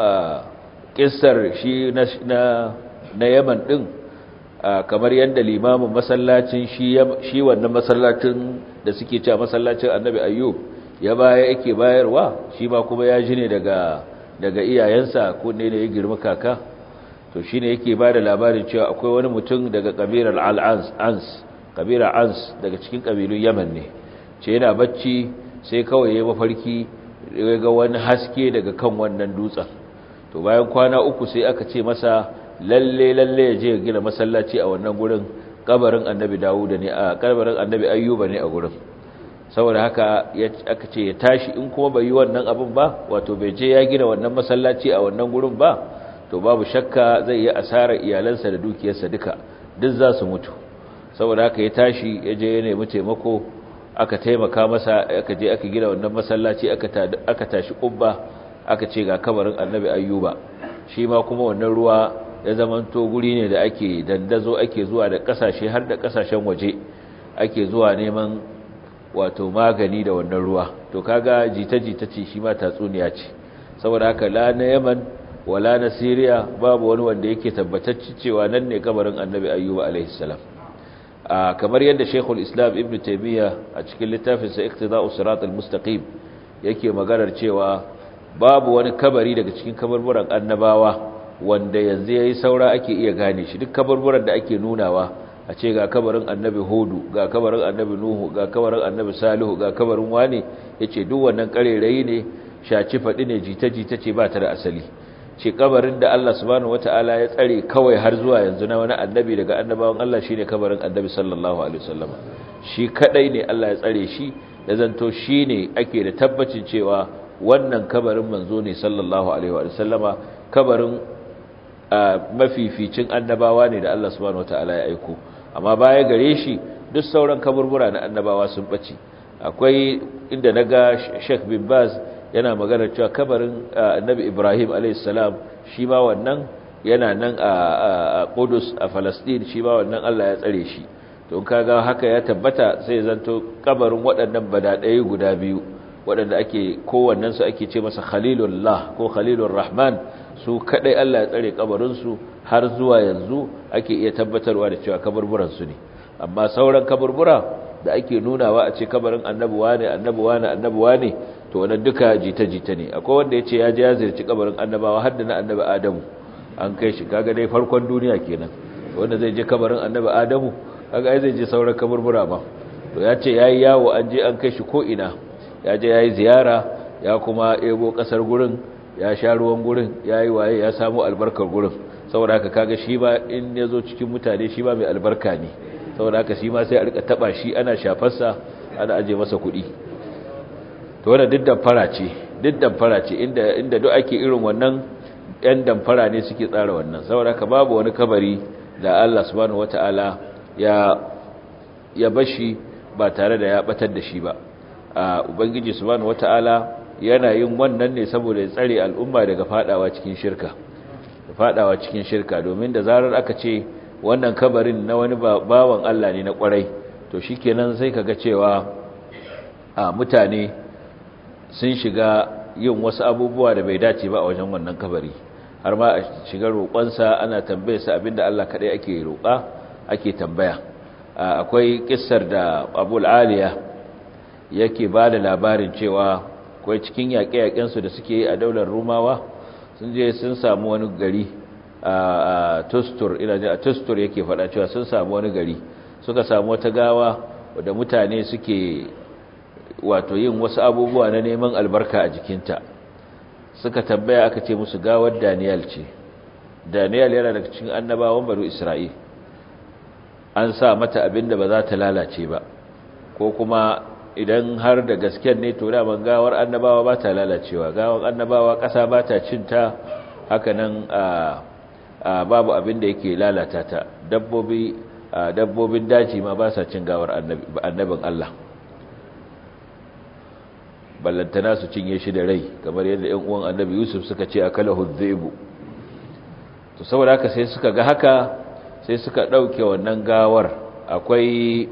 kissar shi na na yaman din kamar yadda limamin masallacin shi wannan masallacin da suke cewa masallacin annabi ayyub ya baya yake bayarwa shi ma kuma ya ji ne daga daga iyayensa ko ne da ya girma kaka to shine yake ba da labarin cewa akwai wani mutum daga kabilar al-ans ans kabila ans daga cikin kabilun yaman ne ce yana bacci sai kawai ya mafarki ya ga wani haske daga kan wannan dutsen to bayan kwana uku sai aka ce masa lalle lalle ya je ya gina masallaci a wannan gurin kabarin annabi dawuda ne a kabarin annabi ayyuba ne a gurin saboda haka aka ce ya tashi in kuma bai yi wannan abin ba wato bai je ya gina wannan masallaci a wannan gurin ba to babu shakka zai yi asarar iyalansa da dukiyarsa duka duk za su mutu saboda haka ya tashi ya je ya nemi taimako aka taimaka masa aka je aka gina wannan masallaci aka tashi kubba aka ce ga kabarin annabi ayyuba shi ma kuma wannan ruwa ya zamanto guri ne da ake dandazo ake zuwa da kasashe har da kasashen waje ake zuwa neman wato magani da wannan ruwa to kaga jita-jita ce shi ma tatsuniya ce saboda haka la na yaman wala na siriya babu wani wanda yake tabbatacci cewa nan ne kabarin annabi ayyuba alaihi salam kamar yadda shekul islam ibn taimiyya a cikin littafinsa iktida'u sirat al-mustaqim yake maganar cewa babu wani kabari daga cikin kabarburan annabawa wanda yanzu yayi saura ake iya gane shi duk kabarburan da ake nunawa a ce ga kabarin annabi hudu ga kabarin annabi nuhu ga kabarin annabi salihu ga kabarin wane yace duk wannan karerayi ne shaci fadi ne jita-jita ce ba ta da asali ce kabarin da Allah subhanahu wataala ya tsare kawai har zuwa yanzu na wani annabi daga annabawan Allah shine kabarin annabi sallallahu alaihi wasallam shi kadai ne Allah ya tsare shi ya zanto shine ake da tabbacin cewa wannan kabarin manzo ne sallallahu alaihi wasallama kabarin mafificin annabawa ne da Allah subhanahu wataala ya aiko amma baya gare shi duk sauran kaburbura na annabawa sun bace akwai inda naga Sheikh bin Baz yana magana cewa kabarin annabi Ibrahim alaihissalam shi ma wannan yana nan a Qudus a Palestine shi ma wannan Allah ya tsare shi to kaga haka ya tabbata sai zanto kabarin waɗannan badadai guda biyu waɗanda ake kowannen su ake ce masa Khalilullah ko Khalilur Rahman su kadai Allah ya tsare kabarin su har zuwa yanzu ake iya tabbatarwa da cewa kaburburan su ne amma sauran kaburbura da ake nunawa a ce kabarin annabuwa ne annabuwa ne annabuwa ne to wannan duka jita-jita ne akwai wanda ya ce ya je ya zirci kabarin annabawa har da na annabi adamu an kai shi kaga dai farkon duniya kenan wanda zai je kabarin annabi adamu kaga ai zai je sauran kaburbura ba to ya ce yayi yawo an je an kai shi ko ina ya je yayi ziyara ya kuma ebo kasar gurin ya sha ruwan gurin yayi waye ya samu albarkar gurin saboda haka kaga shi ba in ya zo cikin mutane shi ba mai albarka ne saboda haka shi ma sai a rika taba shi ana shafarsa ana aje masa kuɗi to wannan duk damfara ce duk damfara ce inda inda duk ake irin wannan ɗan damfara ne suke tsara wannan saboda haka babu wani kabari da Allah subhanahu wataala ya ya bashi ba tare da ya batar da shi ba a ubangiji subhanahu wataala yana yin wannan ne saboda ya tsare al'umma daga fadawa cikin shirka fadawa cikin shirka domin da zarar aka ce wannan kabarin na wani bawan Allah ne na kwarai to shikenan sai kaga cewa a mutane sun shiga yin wasu abubuwa da bai dace ba a wajen wannan kabari har ma a shiga roƙonsa ana tambayarsa abinda Allah kaɗai ake roƙa ake tambaya akwai kissar da abul aliya yake ba da labarin cewa akwai cikin yaƙe-yaƙensu da suke yi a daular rumawa sun je sun samu wani gari a tustur ina a tustur yake faɗa cewa sun samu wani gari suka samu wata gawa da mutane suke wato yin wasu abubuwa na neman albarka a jikinta suka tambaya aka ce musu gawar Daniel ce Daniel yana daga cikin annabawan banu Isra'il an sa mata abinda ba za ta lalace ba ko kuma idan har da gasken ne to da ban gawar annabawa ba ta lalacewa gawar annabawa ƙasa ba ta cinta haka nan a babu abinda yake lalata ta dabbobi dabbobin daji ma ba sa cin gawar annabin Allah ballantana su cinye shi da rai kamar yadda ‘yan uwan annabi yusuf suka ce a kala hudzaibu to saboda haka sai suka ga haka sai suka ɗauke wannan gawar akwai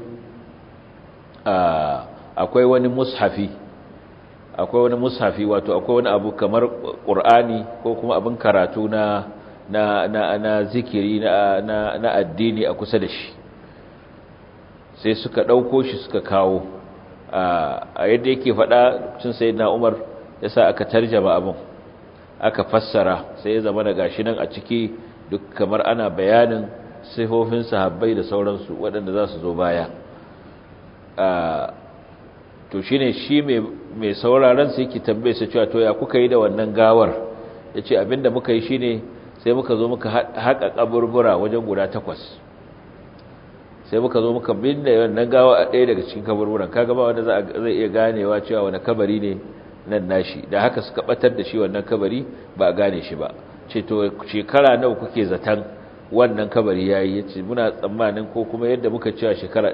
akwai wani mushafi akwai wani mushafi wato akwai wani abu kamar ƙur'ani ko kuma abin karatu na na na na zikiri na na na addini a kusa da shi sai suka ɗauko shi suka kawo a yadda yake faɗa cin sai na umar ya sa aka tarjama abin aka fassara sai ya zama da gashi nan a ciki duk kamar ana bayanin sifofin sahabbai da sauransu waɗanda za su zo baya to shi ne shi mai mai sauraron sai ki tambaye sa cewa to ya kuka yi da wannan gawar yace abinda muka yi shine sai muka zo muka haƙa kaburbura wajen guda takwas sai muka zo muka binne wannan gawa a ɗaya daga cikin kaburburan kaga ba wanda zai iya ganewa cewa wani kabari ne nan nashi da haka suka batar da shi wannan kabari ba a gane shi ba ce to shekara nawa kuke zaton wannan kabari yayi yace muna tsammanin ko kuma yadda muka cewa shekara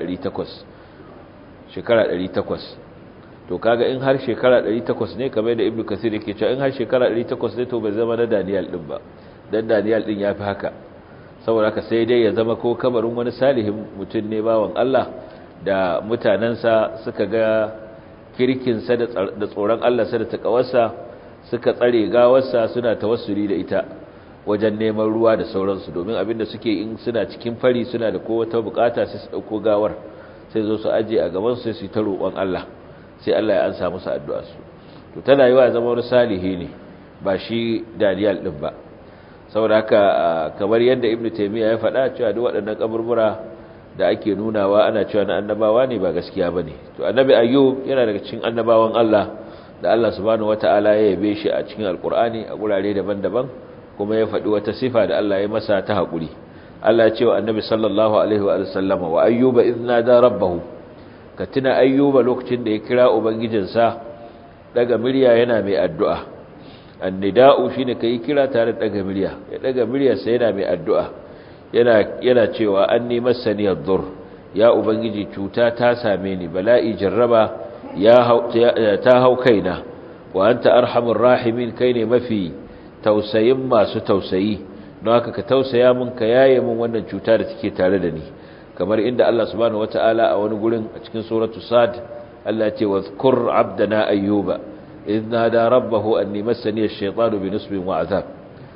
800 shekara 800 to kaga in har shekara 800 ne kamar da ibnu kasir yake cewa in har shekara 800 ne to bai zama na Daniel din ba dan Daniel din yafi haka saboda haka sai dai ya zama ko kabarin wani salihin mutum ne bawan Allah da mutanansa suka ga kirkinsa da tsoron Allah sa da takawarsa suka tsare gawarsa suna tawassuli da ita wajen neman ruwa da sauransu domin abinda suke in suna cikin fari suna da kowata bukata sai su dauko gawar sai zo su aje a gaban su sai su ta roƙon Allah sai Allah ya ansa musu addu'a su to tana yiwa zama wani salihi ne ba shi Daniel din ba saboda haka kamar yadda Ibn Taymiyyah ya faɗa cewa duk waɗannan kaburbura da ake nunawa ana cewa na annabawa ne ba gaskiya bane to annabi Ayyub yana daga cikin annabawan Allah da Allah subhanahu wataala ya yabe shi a cikin alkur'ani a gurare daban-daban kuma ya faɗi wata sifa da Allah ya masa ta haƙuri Allah ya ce wa annabi sallallahu alaihi wa sallama wa ayyuba idna da rabbahu ka tuna ayyuba lokacin da ya kira ubangijinsa daga murya yana mai addu'a annida'u shine kai kira tare da daga murya ya daga muryarsa yana mai addu'a yana yana cewa anni massani ad-dur ya ubangiji cuta ta same ni bala'i jarraba ya ta hau kaina wa anta arhamur rahimin kai ne mafi tausayin masu tausayi don haka ka tausaya mun ka yaye mun wannan cuta da take tare da ni kamar inda Allah subhanahu wataala a wani gurin a cikin suratu sad Allah ce wazkur abdana ayyuba idh nada rabbahu anni massani ash-shaytanu bi nusbin wa azab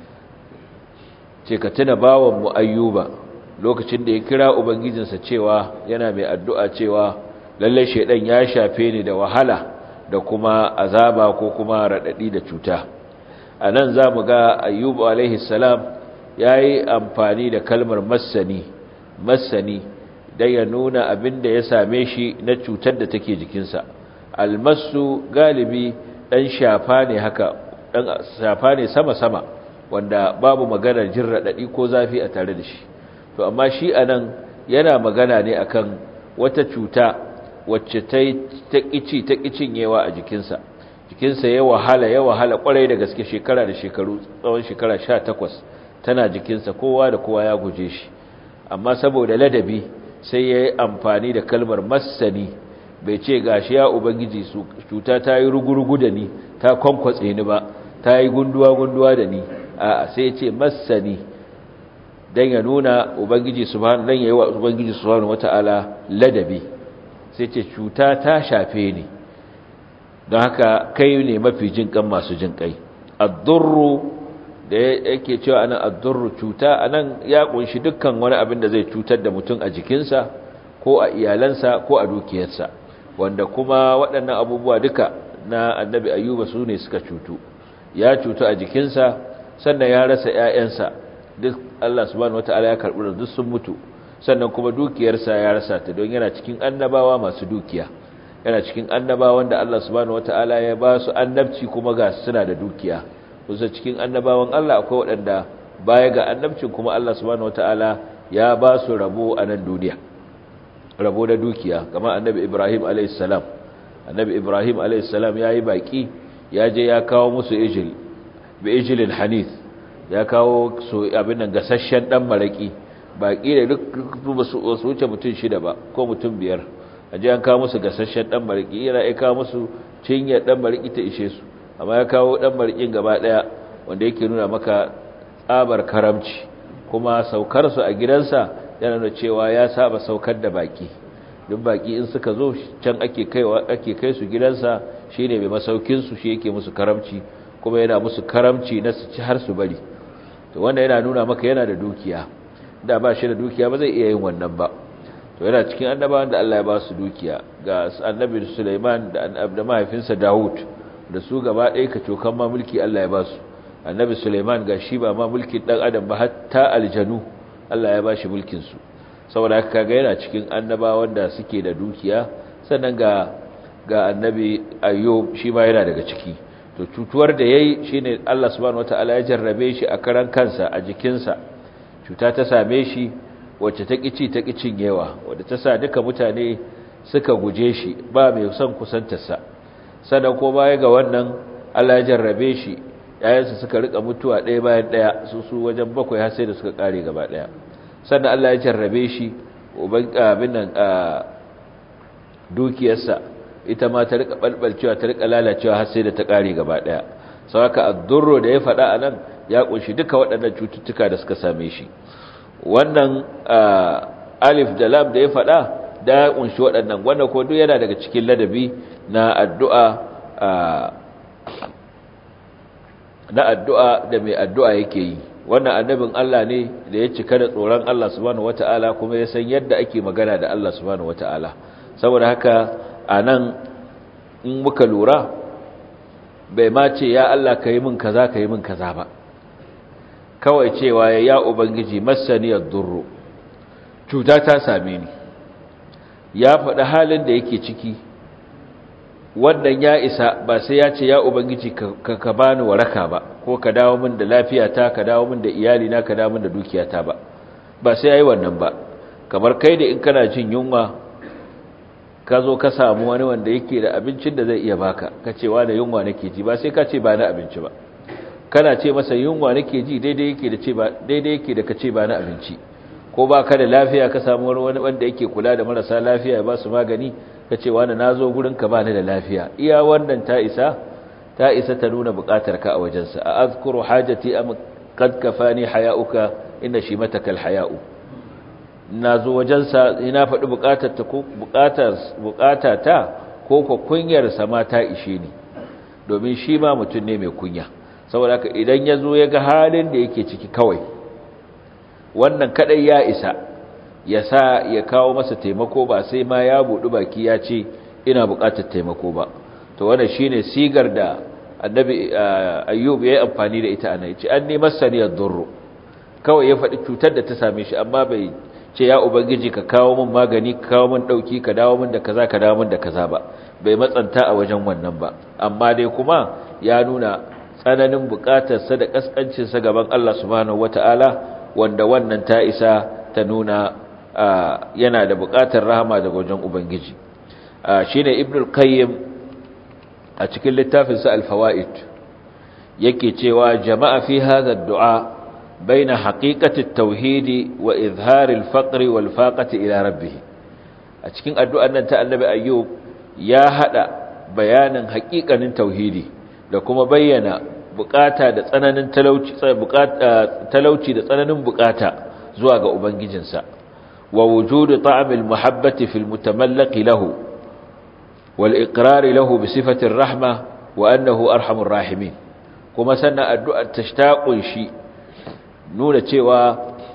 ce ka tuna bawan mu ayyuba lokacin da ya kira ubangijinsa cewa yana mai addu'a cewa lalle shedan ya shafe ni da wahala da kuma azaba ko kuma radadi da cuta anan zamu ga ayyubu alaihi salam yayi amfani da kalmar massani massani dan ya nuna abin da ya same shi na cutar da take jikinsa almasu galibi dan shafa ne haka dan shafa ne sama sama wanda babu maganar jin radadi ko zafi a tare da shi to amma shi anan yana magana ne akan wata cuta wacce ta ta kici ta kicinyewa a jikinsa jikinsa ya wahala ya wahala kwarai da gaske shekara da shekaru tsawon shekara 18 tana jikinsa kowa da kowa ya guje shi amma saboda ladabi sai ya yi amfani da kalmar massani bai ce gashi ya ubangiji su cuta ta yi rugurugu da ni ta kwankwatse ni ba ta yi gunduwa-gunduwa da ni a sai ya ce massani don ya nuna ubangiji subhanahu don ya yi wa ubangiji subhanahu wata'ala ladabi sai ce cuta ta shafe ni don haka kai ne mafi jin kan masu jin kai addurru da yake cewa anan addurru cuta anan ya kunshi dukkan wani abin da zai cutar da mutum a jikinsa ko a iyalansa ko a dukiyarsa wanda kuma waɗannan abubuwa duka na annabi ayyuba su ne suka cutu ya cutu a jikinsa sannan ya rasa ‘ya'yansa duk Allah subhanahu wata'ala ya karɓi da duk sun mutu sannan kuma dukiyarsa ya rasa ta don yana cikin annabawa masu dukiya yana cikin annabawan da Allah subhanahu wata'ala ya ba su annabci kuma ga suna da dukiya kusa cikin annabawan Allah akwai waɗanda baya ga annabcin kuma Allah subhanahu wata'ala ya ba su rabo a nan duniya rabo da dukiya kamar annabi Ibrahim alayhis salam annabi Ibrahim alayhis salam yayi baki ya je ya kawo musu ijil bi ijilin hanith ya kawo su abin nan gasasshen dan maraki baki da duk su wuce mutum shida ba ko mutum biyar aje an kawo musu gasasshen dan maraki yana ya kawo musu cinya dan maraki ta ishe su amma ya kawo dan marikin gaba daya wanda yake nuna maka tsabar karamci kuma saukar su a gidansa yana nuna cewa ya saba saukar da baki duk baki in suka zo can ake kaiwa ake kai su gidansa shine mai masaukin su shi yake musu karamci kuma yana musu karamci na su ci har su bari to wanda yana nuna maka yana da dukiya da ba shi da dukiya ba zai iya yin wannan ba to yana cikin annabawan da Allah ya ba su dukiya ga annabi Sulaiman da mahaifinsa Dawud da su gaba ɗaya ka cokan ma mulki Allah ya ba su annabi Sulaiman ga shi ba ma mulkin dan adam ba hatta aljanu Allah ya ba shi mulkin su saboda haka kaga yana cikin annabawan da suke da dukiya sannan ga ga annabi ayyub shi ma yana daga ciki to cutuwar da yayi shine Allah subhanahu wataala ya jarrabe shi a karan kansa a jikinsa cuta ta same shi wacce ta kici ta kicin yawa wadda ta sa duka mutane suka guje shi ba mai son kusantarsa sannan ko baya ga wannan Allah ya jarrabe shi yayansa suka rika mutuwa ɗaya bayan ɗaya su su wajen bakwai har sai da suka kare gaba ɗaya sannan Allah ya jarrabe shi uban abin nan dukiyarsa ita ma ta rika balbalcewa ta rika lalacewa har sai da ta kare gaba ɗaya saboda ad-durru da ya faɗa anan ya kunshi duka waɗannan cututtuka da suka same shi wannan alif da lam da ya faɗa da ya kunshi waɗannan wannan ko duk yana daga cikin ladabi na addu'a na addu'a da mai addu'a yake yi wannan annabin Allah ne da ya cika da tsoron Allah subhanahu wata'ala kuma ya san yadda ake magana da Allah subhanahu wata'ala saboda haka a nan in muka lura bai ma ce ya Allah ka yi min kaza ka yi min kaza ba kawai cewa ya ubangiji masaniyar durru cuta ta same ni ya faɗi halin da yake ciki wannan ya isa ba sai ya ce ya ubangiji ka ka bani waraka ba ko ka dawo min da lafiyata ka dawo min da iyalina ka dawo min da dukiyata ba ba sai yayi wannan ba kamar kai da in kana jin yunwa ka zo ka samu wani wanda yake da abincin da zai iya baka ka ce wa da yunwa nake ji ba sai ka ce ba na abinci ba kana ce masa yunwa nake ji daidai yake da ce ba daidai yake da ka ce ba na abinci ko ba ka da lafiya ka samu wani wanda yake kula da marasa lafiya ya ba su magani ka ce wani na zo gurinka ba ni da lafiya iya wannan ta isa ta isa ta nuna buƙatar ka a wajensa a azkuru hajati am kad kafani haya'uka inna shi matakal haya'u na zo wajensa ina faɗi buƙatar ta ko buƙatar buƙata ta ko ko kunyar sa ma ta ishe ni domin shi ma mutum ne mai kunya saboda haka idan ya zo ya ga halin da yake ciki kawai wannan kadai ya isa ya sa ya kawo masa taimako ba sai ma ya buɗi baki ya ce ina buƙatar taimako ba to wannan shine sigar da annabi ayyub ya yi amfani da ita ana yace an nemar saniyar durru kawai ya faɗi cutar da ta same shi amma bai ce ya ubangiji ka kawo min magani ka kawo min ɗauki ka dawo min da kaza ka dawo min da kaza ba bai matsanta a wajen wannan ba amma dai kuma ya nuna tsananin buƙatarsa da ƙasƙancinsa gaban Allah subhanahu wata'ala wanda wannan ta isa ta nuna yana da buƙatar rahama daga wajen ubangiji shine ibnul qayyim a cikin littafinsa al-fawaid yake cewa jama'a fi hadha ad-du'a baina haqiqati at-tauhid wa izhar al-faqr wal faqati ila rabbih a cikin addu'an nan ta annabi ayyub ya hada bayanin haƙiƙanin tauhidi da kuma bayyana bukata da tsananin talauci talauci da tsananin bukata zuwa ga ubangijinsa wa wujudu ta'amil muhabbati fil mutamallaqi lahu wal iqrar lahu bi sifati rahma wa annahu arhamur rahimin kuma sannan addu'ar tashtaqun shi nuna cewa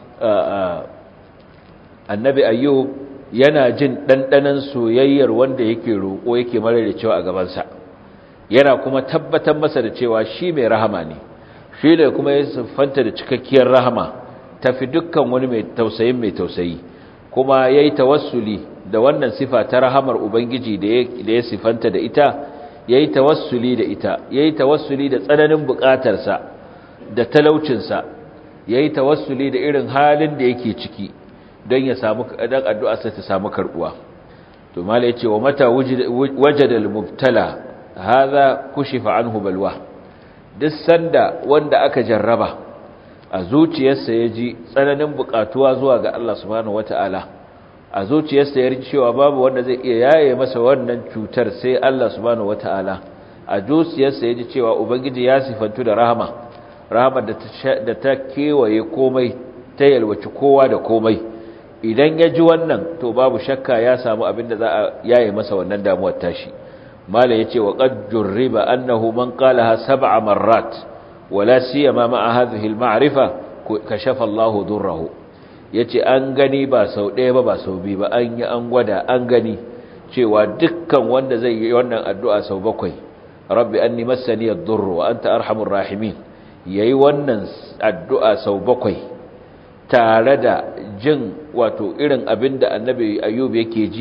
annabi ayyub yana jin dandanan soyayyar wanda yake roƙo yake mare da cewa a gabansa yana kuma tabbatar masa da cewa shi mai rahama ne shi da kuma ya siffanta da cikakkiyar rahama tafi dukkan wani mai tausayin mai tausayi kuma ya yi tawassuli da wannan sifa ta rahamar ubangiji da ya siffanta da ita ya yi tawassuli da ita ya yi tawassuli da tsananin bukatarsa da talaucinsa ya yi tawassuli da irin halin da yake ciki don ya samu dan addu'arsa ta samu karbuwa to mala yace wa mata wajada al-mubtala hadha kushifa anhu balwa duk sanda wanda aka jarraba a zuciyarsa ya ji tsananin bukatuwa zuwa ga Allah subhanahu wata'ala a zuciyarsa ya ji cewa babu wanda zai iya yaye masa wannan cutar sai Allah subhanahu wata'ala a zuciyarsa ya ji cewa ubangiji ya sifantu da rahama rahama da ta kewaye komai ta yalwaci kowa da komai idan ya ji wannan to babu shakka ya samu abin da za a yaye masa wannan damuwar tashi mala yace wa qad jurriba annahu man qalaha sab'a marrat wala siyama ma'a hadhihi al-ma'rifa kashafa Allahu durrahu yace an gani ba sau ɗaya ba ba sau biyu ba an yi an gwada an gani cewa dukkan wanda zai yi wannan addu'a sau bakwai rabbi anni massani ad-durru wa anta arhamur rahimin yayi wannan addu'a sau bakwai tare da jin wato irin abinda annabi ayyub yake ji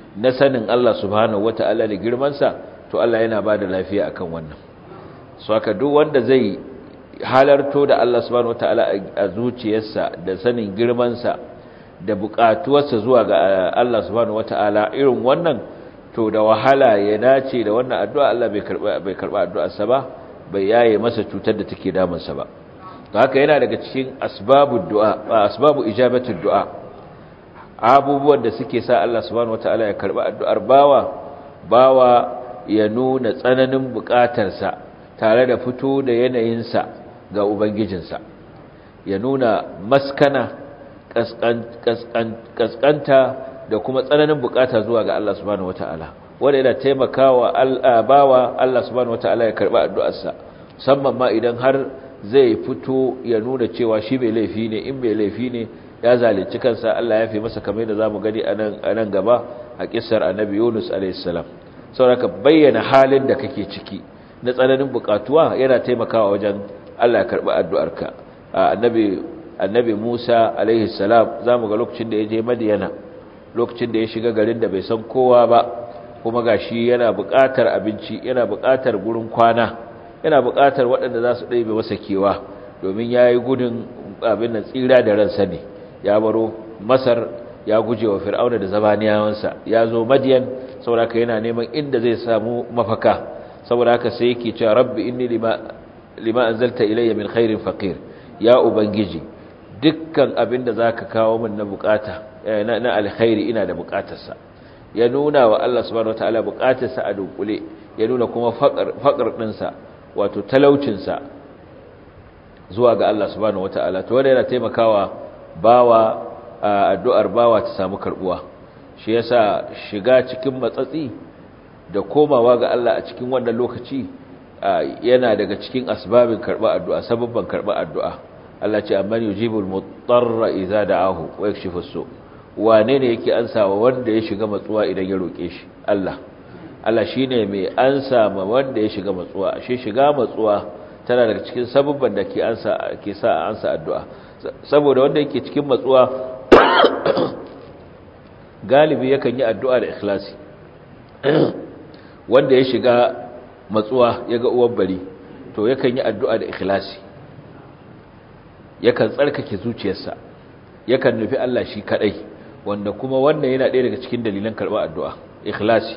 na sanin Allah subhanahu wata'ala da girmansa to Allah yana ba da lafiya akan wannan so haka duk wanda zai halarto da Allah subhanahu wata'ala a zuciyarsa da sanin girmansa da buƙatuwarsa zuwa ga Allah subhanahu wata'ala irin wannan to da wahala ya dace da wannan addu'a Allah bai karba bai karba addu'arsa ba bai yaye masa cutar da take damunsa ba to haka yana daga cikin asbabud du'a asbabu ijabatud du'a abubuwan da suke sa Allah subhanahu wataala ya karba addu'ar bawa bawa ya nuna tsananin bukatarsa tare da fito da yanayinsa ga ubangijinsa ya nuna maskana kaskanta da kuma tsananin bukata zuwa ga Allah subhanahu wataala wanda yana taimakawa bawa Allah subhanahu wataala ya karba addu'arsa musamman ma idan har zai fito ya nuna cewa shi bai laifi ne in bai laifi ne ya zalunci kansa Allah ya fi masa kamar da zamu gani a nan gaba a kissar annabi Yunus alayhis salam saboda bayyana halin da kake ciki na tsananin bukatuwa yana taimakawa wajen Allah ya karba addu'arka annabi annabi Musa alayhis salam zamu ga lokacin da ya je Madiyana lokacin da ya shiga garin da bai san kowa ba kuma gashi yana buƙatar abinci yana buƙatar gurin kwana yana buƙatar waɗanda za su ɗaibe masa kewa domin ya yi gudun abin nan tsira da ransa ne ya baro masar ya guje wa fir'auna da zabaniyawansa ya zo madiyan saboda haka yana neman inda zai samu mafaka saboda haka sai yake cewa rabbi inni lima lima anzalta ilayya min khairin faqir ya ubangiji dukkan abin da zaka kawo min na bukata na alkhairi ina da bukatarsa ya nuna wa Allah subhanahu wataala bukatarsa a dunkule ya nuna kuma faqar ɗinsa wato talaucinsa zuwa ga Allah subhanahu wataala to wanda yana taimakawa bawa addu'ar bawa ta samu karbuwa shi yasa shiga cikin matsatsi da komawa ga Allah a cikin wannan lokaci yana daga cikin asbabin karba addu'a sababban karba addu'a Allah ce amman yujibul mutarra idza da'ahu wa yakshifu su wane ne yake ansawa wanda ya shiga matsuwa idan ya roke shi Allah Allah shine mai ansa ma wanda ya shiga matsuwa ashe shiga matsuwa tana daga cikin sababban da ke ansa ke sa ansa addu'a saboda wanda yake cikin matsuwa galibi yakan yi addu'a da ikhlasi wanda ya shiga matsuwa ya ga uwar bari to yakan yi addu'a da ikhlasi yakan tsarkake zuciyarsa yakan nufi Allah shi kadai wanda kuma wannan yana ɗaya daga cikin dalilan karɓar addu'a ikhlasi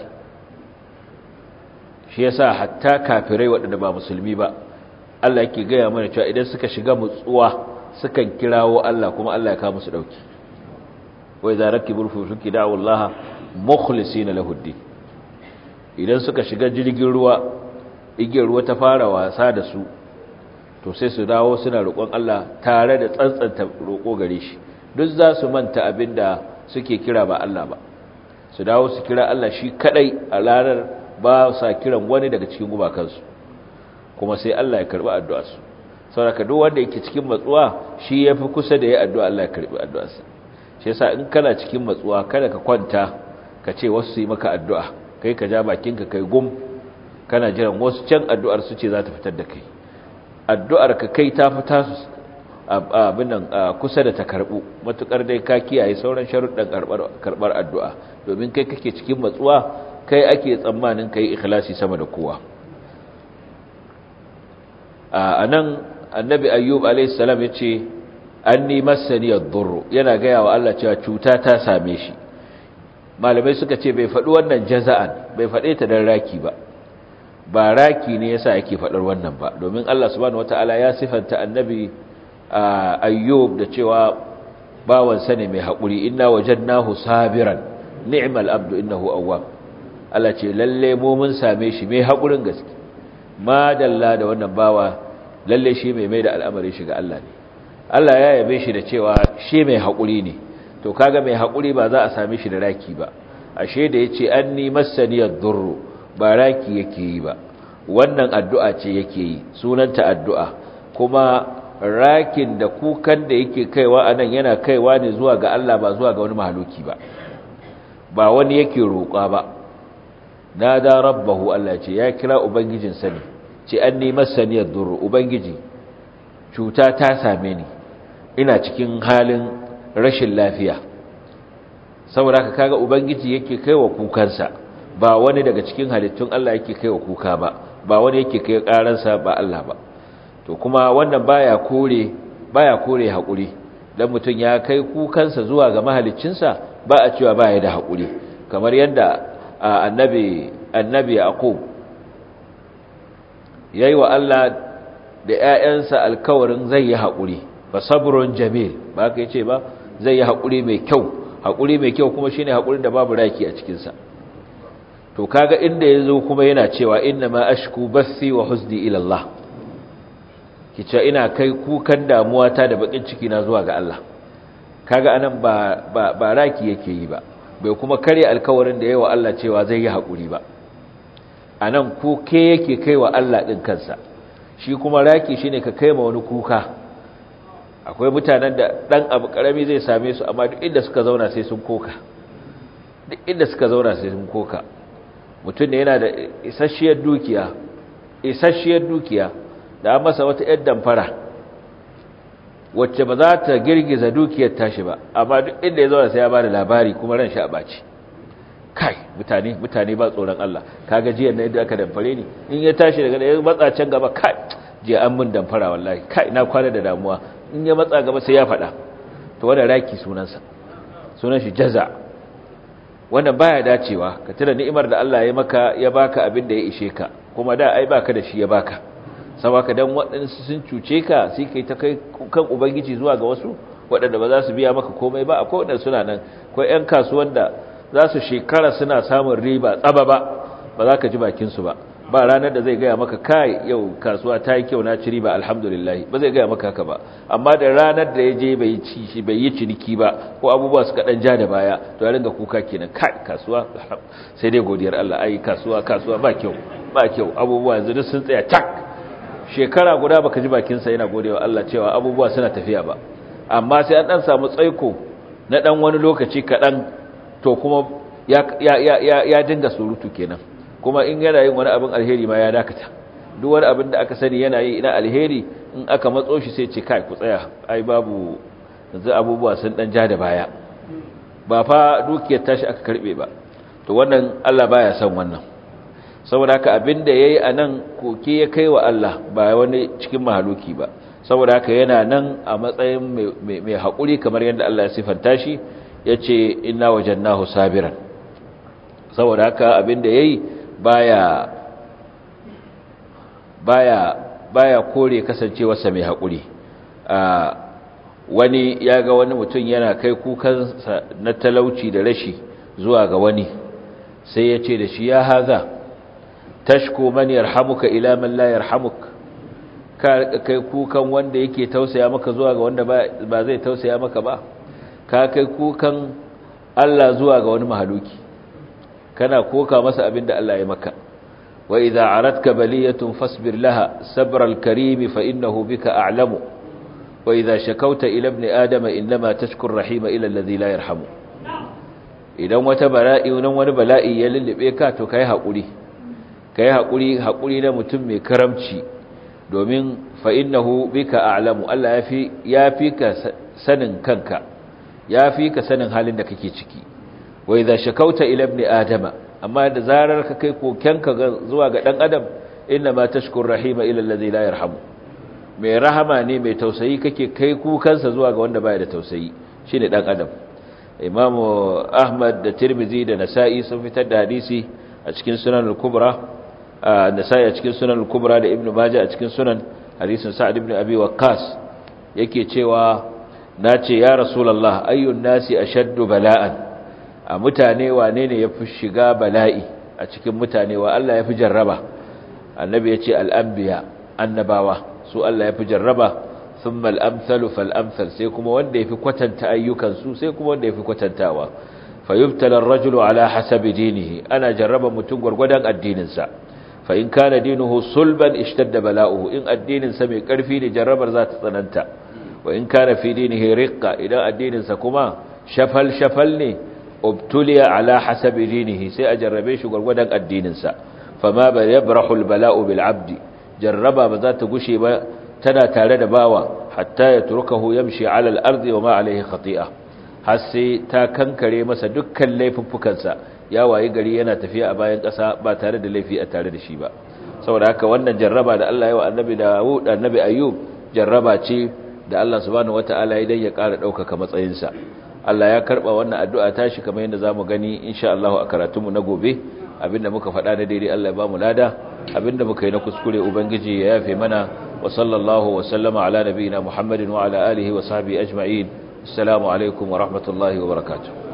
shi yasa hatta kafirai waɗanda ba musulmi ba Allah yake gaya mana cewa idan suka shiga mutsuwa sukan kirawo Allah kuma Allah ya kawo musu dauki wai za rakibul fusuki da'u Allah mukhlisina lahu idan suka shiga jirgin ruwa igiyar ruwa ta fara wasa da su to sai su dawo suna roƙon Allah tare da tsantsanta roƙo gare shi duk za su manta abinda suke kira ba Allah ba su dawo su kira Allah shi kadai a ranar ba sa kiran wani daga cikin gumakansu kuma sai Allah ya karbi addu'arsu saboda duk wanda yake cikin matsuwa shi yafi kusa da ya addu'a Allah ya karbi addu'arsa shi yasa in kana cikin matsuwa kada ka kwanta ka ce wasu yi maka addu'a kai ka ja bakinka kai gum kana jiran wasu can addu'ar su ce za ta fitar da kai addu'ar ka kai ta fita su abin nan kusa da ta karbu matukar dai ka kiyaye sauran sharuɗan karbar addu'a domin kai kake cikin matsuwa kai ake tsammanin kai ikhlasi sama da kowa a nan annabi ayyub a.s. ya ce an ni masani ad-durr yana gaya wa Allah cewa cuta ta same shi malamai suka ce bai faɗi wannan jaza'an bai faɗe ta dan raki ba ba raki ne yasa yake faɗar wannan ba domin Allah subhanahu wataala ya sifanta annabi ayyub da cewa bawan sa ne mai haƙuri inna wajadnahu sabiran ni'mal abdu innahu awwab Allah ce lalle mu mun same shi mai haƙurin gaske ma dalla da wannan bawa lalle shi mai mai da al'amari shi ga Allah ne Allah ya yabe shi da cewa shi mai haƙuri ne to kaga mai haƙuri ba za a same shi da raki ba ashe da yace anni masaniyad durru ba raki yake yi ba wannan addu'a ce yake yi sunanta addu'a kuma rakin da kukan da yake kaiwa anan yana kaiwa ne zuwa ga Allah ba zuwa ga wani mahaluki ba ba wani yake roƙa ba nada rabbahu Allah ce ya kira ubangijin sani ce anni masaniyad durru ubangiji cuta ta same ni ina cikin halin rashin lafiya saboda haka kaga ubangiji yake kaiwa kukansa ba wani daga cikin halittun Allah yake kaiwa kuka ba ba wani yake kai karansa ba Allah ba to kuma wannan baya kore baya kore hakuri dan mutun ya kai kukansa zuwa ga mahaliccinsa ba a cewa baya da hakuri kamar yadda annabi annabi yaqub yayi wa Allah da ƴaƴansa alkawarin zai yi hakuri fa sabrun jamil ba kai ce ba zai yi hakuri mai kyau hakuri mai kyau kuma shine hakurin da babu raki a cikin sa to kaga inda yazo kuma yana cewa inna ma ashku bathi wa huzni ila Allah kice ina kai kukan damuwa ta da bakin ciki na zuwa ga Allah kaga anan ba ba, ba raki yake yi ba bai kuma kare alkawarin da yawa Allah cewa zai yi hakuri ba anan kuke yake kaiwa Allah din kansa shi kuma raki shine ka kai ma wani kuka akwai mutanen da dan abu karami zai same su amma duk inda suka zauna sai sun koka duk inda suka zauna sai sun koka mutum ne yana da isasshiyar dukiya isasshiyar dukiya da an masa wata yar damfara wacce ba za ta girgiza dukiyar tashi ba amma duk inda ya zauna sai ya bada labari kuma ran shi a baci kai mutane mutane ba tsoron Allah kaga jiya na yadda aka damfare ni in ya tashi daga ya matsa can gaba kai jiya an mun damfara wallahi kai na kwana da damuwa in ya matsa gaba sai ya faɗa to wannan raki sunansa sunan shi jaza wannan baya dacewa ka tuna ni'imar da Allah ya maka ya baka abin da ya ishe ka kuma da ai baka da shi ya baka saboda dan waɗansu sun cuce ka sai kai ta kai kan ubangiji zuwa ga wasu waɗanda ba za su biya maka komai ba akwai waɗanda suna nan akwai ƴan kasuwan da za su shekara suna samun riba tsaba ba ba za ka ji bakin su ba ba ranar da zai gaya maka kai yau kasuwa ta yi kyau na ci riba alhamdulillah ba zai gaya maka haka ba amma da ranar da ya je bai ci shi bai yi ciniki ba ko abubuwa suka dan ja da baya to ya ringa kuka kenan kai kasuwa sai dai godiyar Allah ai kasuwa kasuwa ba kyau ba kyau abubuwa yanzu duk sun tsaya tak shekara guda baka ji bakin sa yana godewa Allah cewa abubuwa suna tafiya ba amma sai an dan samu tsaiko na dan wani lokaci kadan to kuma ya ya ya ya dinga surutu kenan kuma in yana yin wani abin alheri ma ya dakata duk wani abin da aka sani yana yi ina alheri in aka matso shi sai ce kai ku tsaya ai babu yanzu abubuwa sun dan ja da baya ba fa dukiyar tashi aka karbe ba to wannan Allah baya son wannan saboda haka abin da yayi anan koke ya kai wa Allah ba wani cikin mahaluki ba saboda haka yana nan a matsayin mai haƙuri kamar yadda Allah ya sifanta shi yace inna wajannahu sabiran saboda haka abin da yayi baya baya baya kore kasancewarsa mai haƙuri wani ya ga wani mutum yana kai kukansa na talauci da rashi zuwa ga wani sai ya ce da shi ya haza tashko man yarhamuka ila man la yarhamuk ka kai kukan wanda yake tausaya maka zuwa ga wanda ba zai tausaya maka ba ka kai kukan Allah zuwa ga wani mahaluki kana koka masa abin da Allah ya maka wa idza aradka baliyatun fasbir laha sabra al-karim fa innahu bika a'lamu wa idza shakawta ila ibn adama inma tashkur rahima ila alladhi la yarhamu idan wata bala'i nan wani bala'i ya lullube ka to kai hakuri kai hakuri hakuri na mutum mai karamci domin fa innahu bika a'lamu Allah yafi yafi ka sanin kanka yafi ka sanin halin da kake ciki wa idza shakauta ila ibn adama amma da zarar ka kai kokenka zuwa ga dan adam inna ma tashkur rahima ila alladhi la yarhamu mai rahama ne mai tausayi kake kai kukansa zuwa ga wanda baya da tausayi shine dan adam imam ahmad da tirmidhi da nasa'i sun fitar da hadisi a cikin sunan al-kubra nasa'i a cikin sunan al-kubra da ibnu majah a cikin sunan hadisin sa'ad ibn abi waqqas yake cewa nace ya rasulullah ayyun nasi ashaddu bala'an a mutane wane ne ya fi shiga bala'i a cikin mutane wa Allah ya fi jarraba annabi ya ce al'ambiya annabawa su Allah ya fi jarraba sun mal'amsalu fal'amsal sai kuma wanda ya fi kwatanta ayyukansu sai kuma wanda ya fi kwatantawa fayyubtalar rajulu ala hasabi dinihi ana jarraba mutum gwargwadon addininsa fa in kana dinuhu sulban ishtadda bala'uhu in addininsa mai ƙarfi ne jarrabar za ta tsananta wa in kana fi dinihi riqqa idan addininsa kuma shafal shafal ne ubtuliya ala hasabi dinihi sai a jarrabe shi gurgurdan addininsa fama ba yabrahu albala'u bil abdi jarraba ba za ta gushe ba tana tare da bawa hatta ya turkahu yamshi ala al-ardi wa ma alayhi khati'a har sai ta kankare masa dukkan laifuffukansa ya wayi gari yana tafiya a bayan ƙasa ba tare da laifi a tare da shi ba saboda haka wannan jarraba da Allah ya wa annabi Dawud annabi Ayyub jarraba ce da Allah subhanahu wataala ya ya ƙara ɗaukaka matsayinsa Allah ya karɓa wannan addu'a tashi kamar yadda zamu gani insha Allah a karatunmu na gobe abinda muka faɗa na daidai Allah ya ba mu lada abinda muka yi na kuskure ubangiji ya yafe mana wa sallallahu wa sallama ala nabiyina Muhammadin wa ala alihi wa sahbihi ajma'in assalamu alaikum wa rahmatullahi wa barakatuh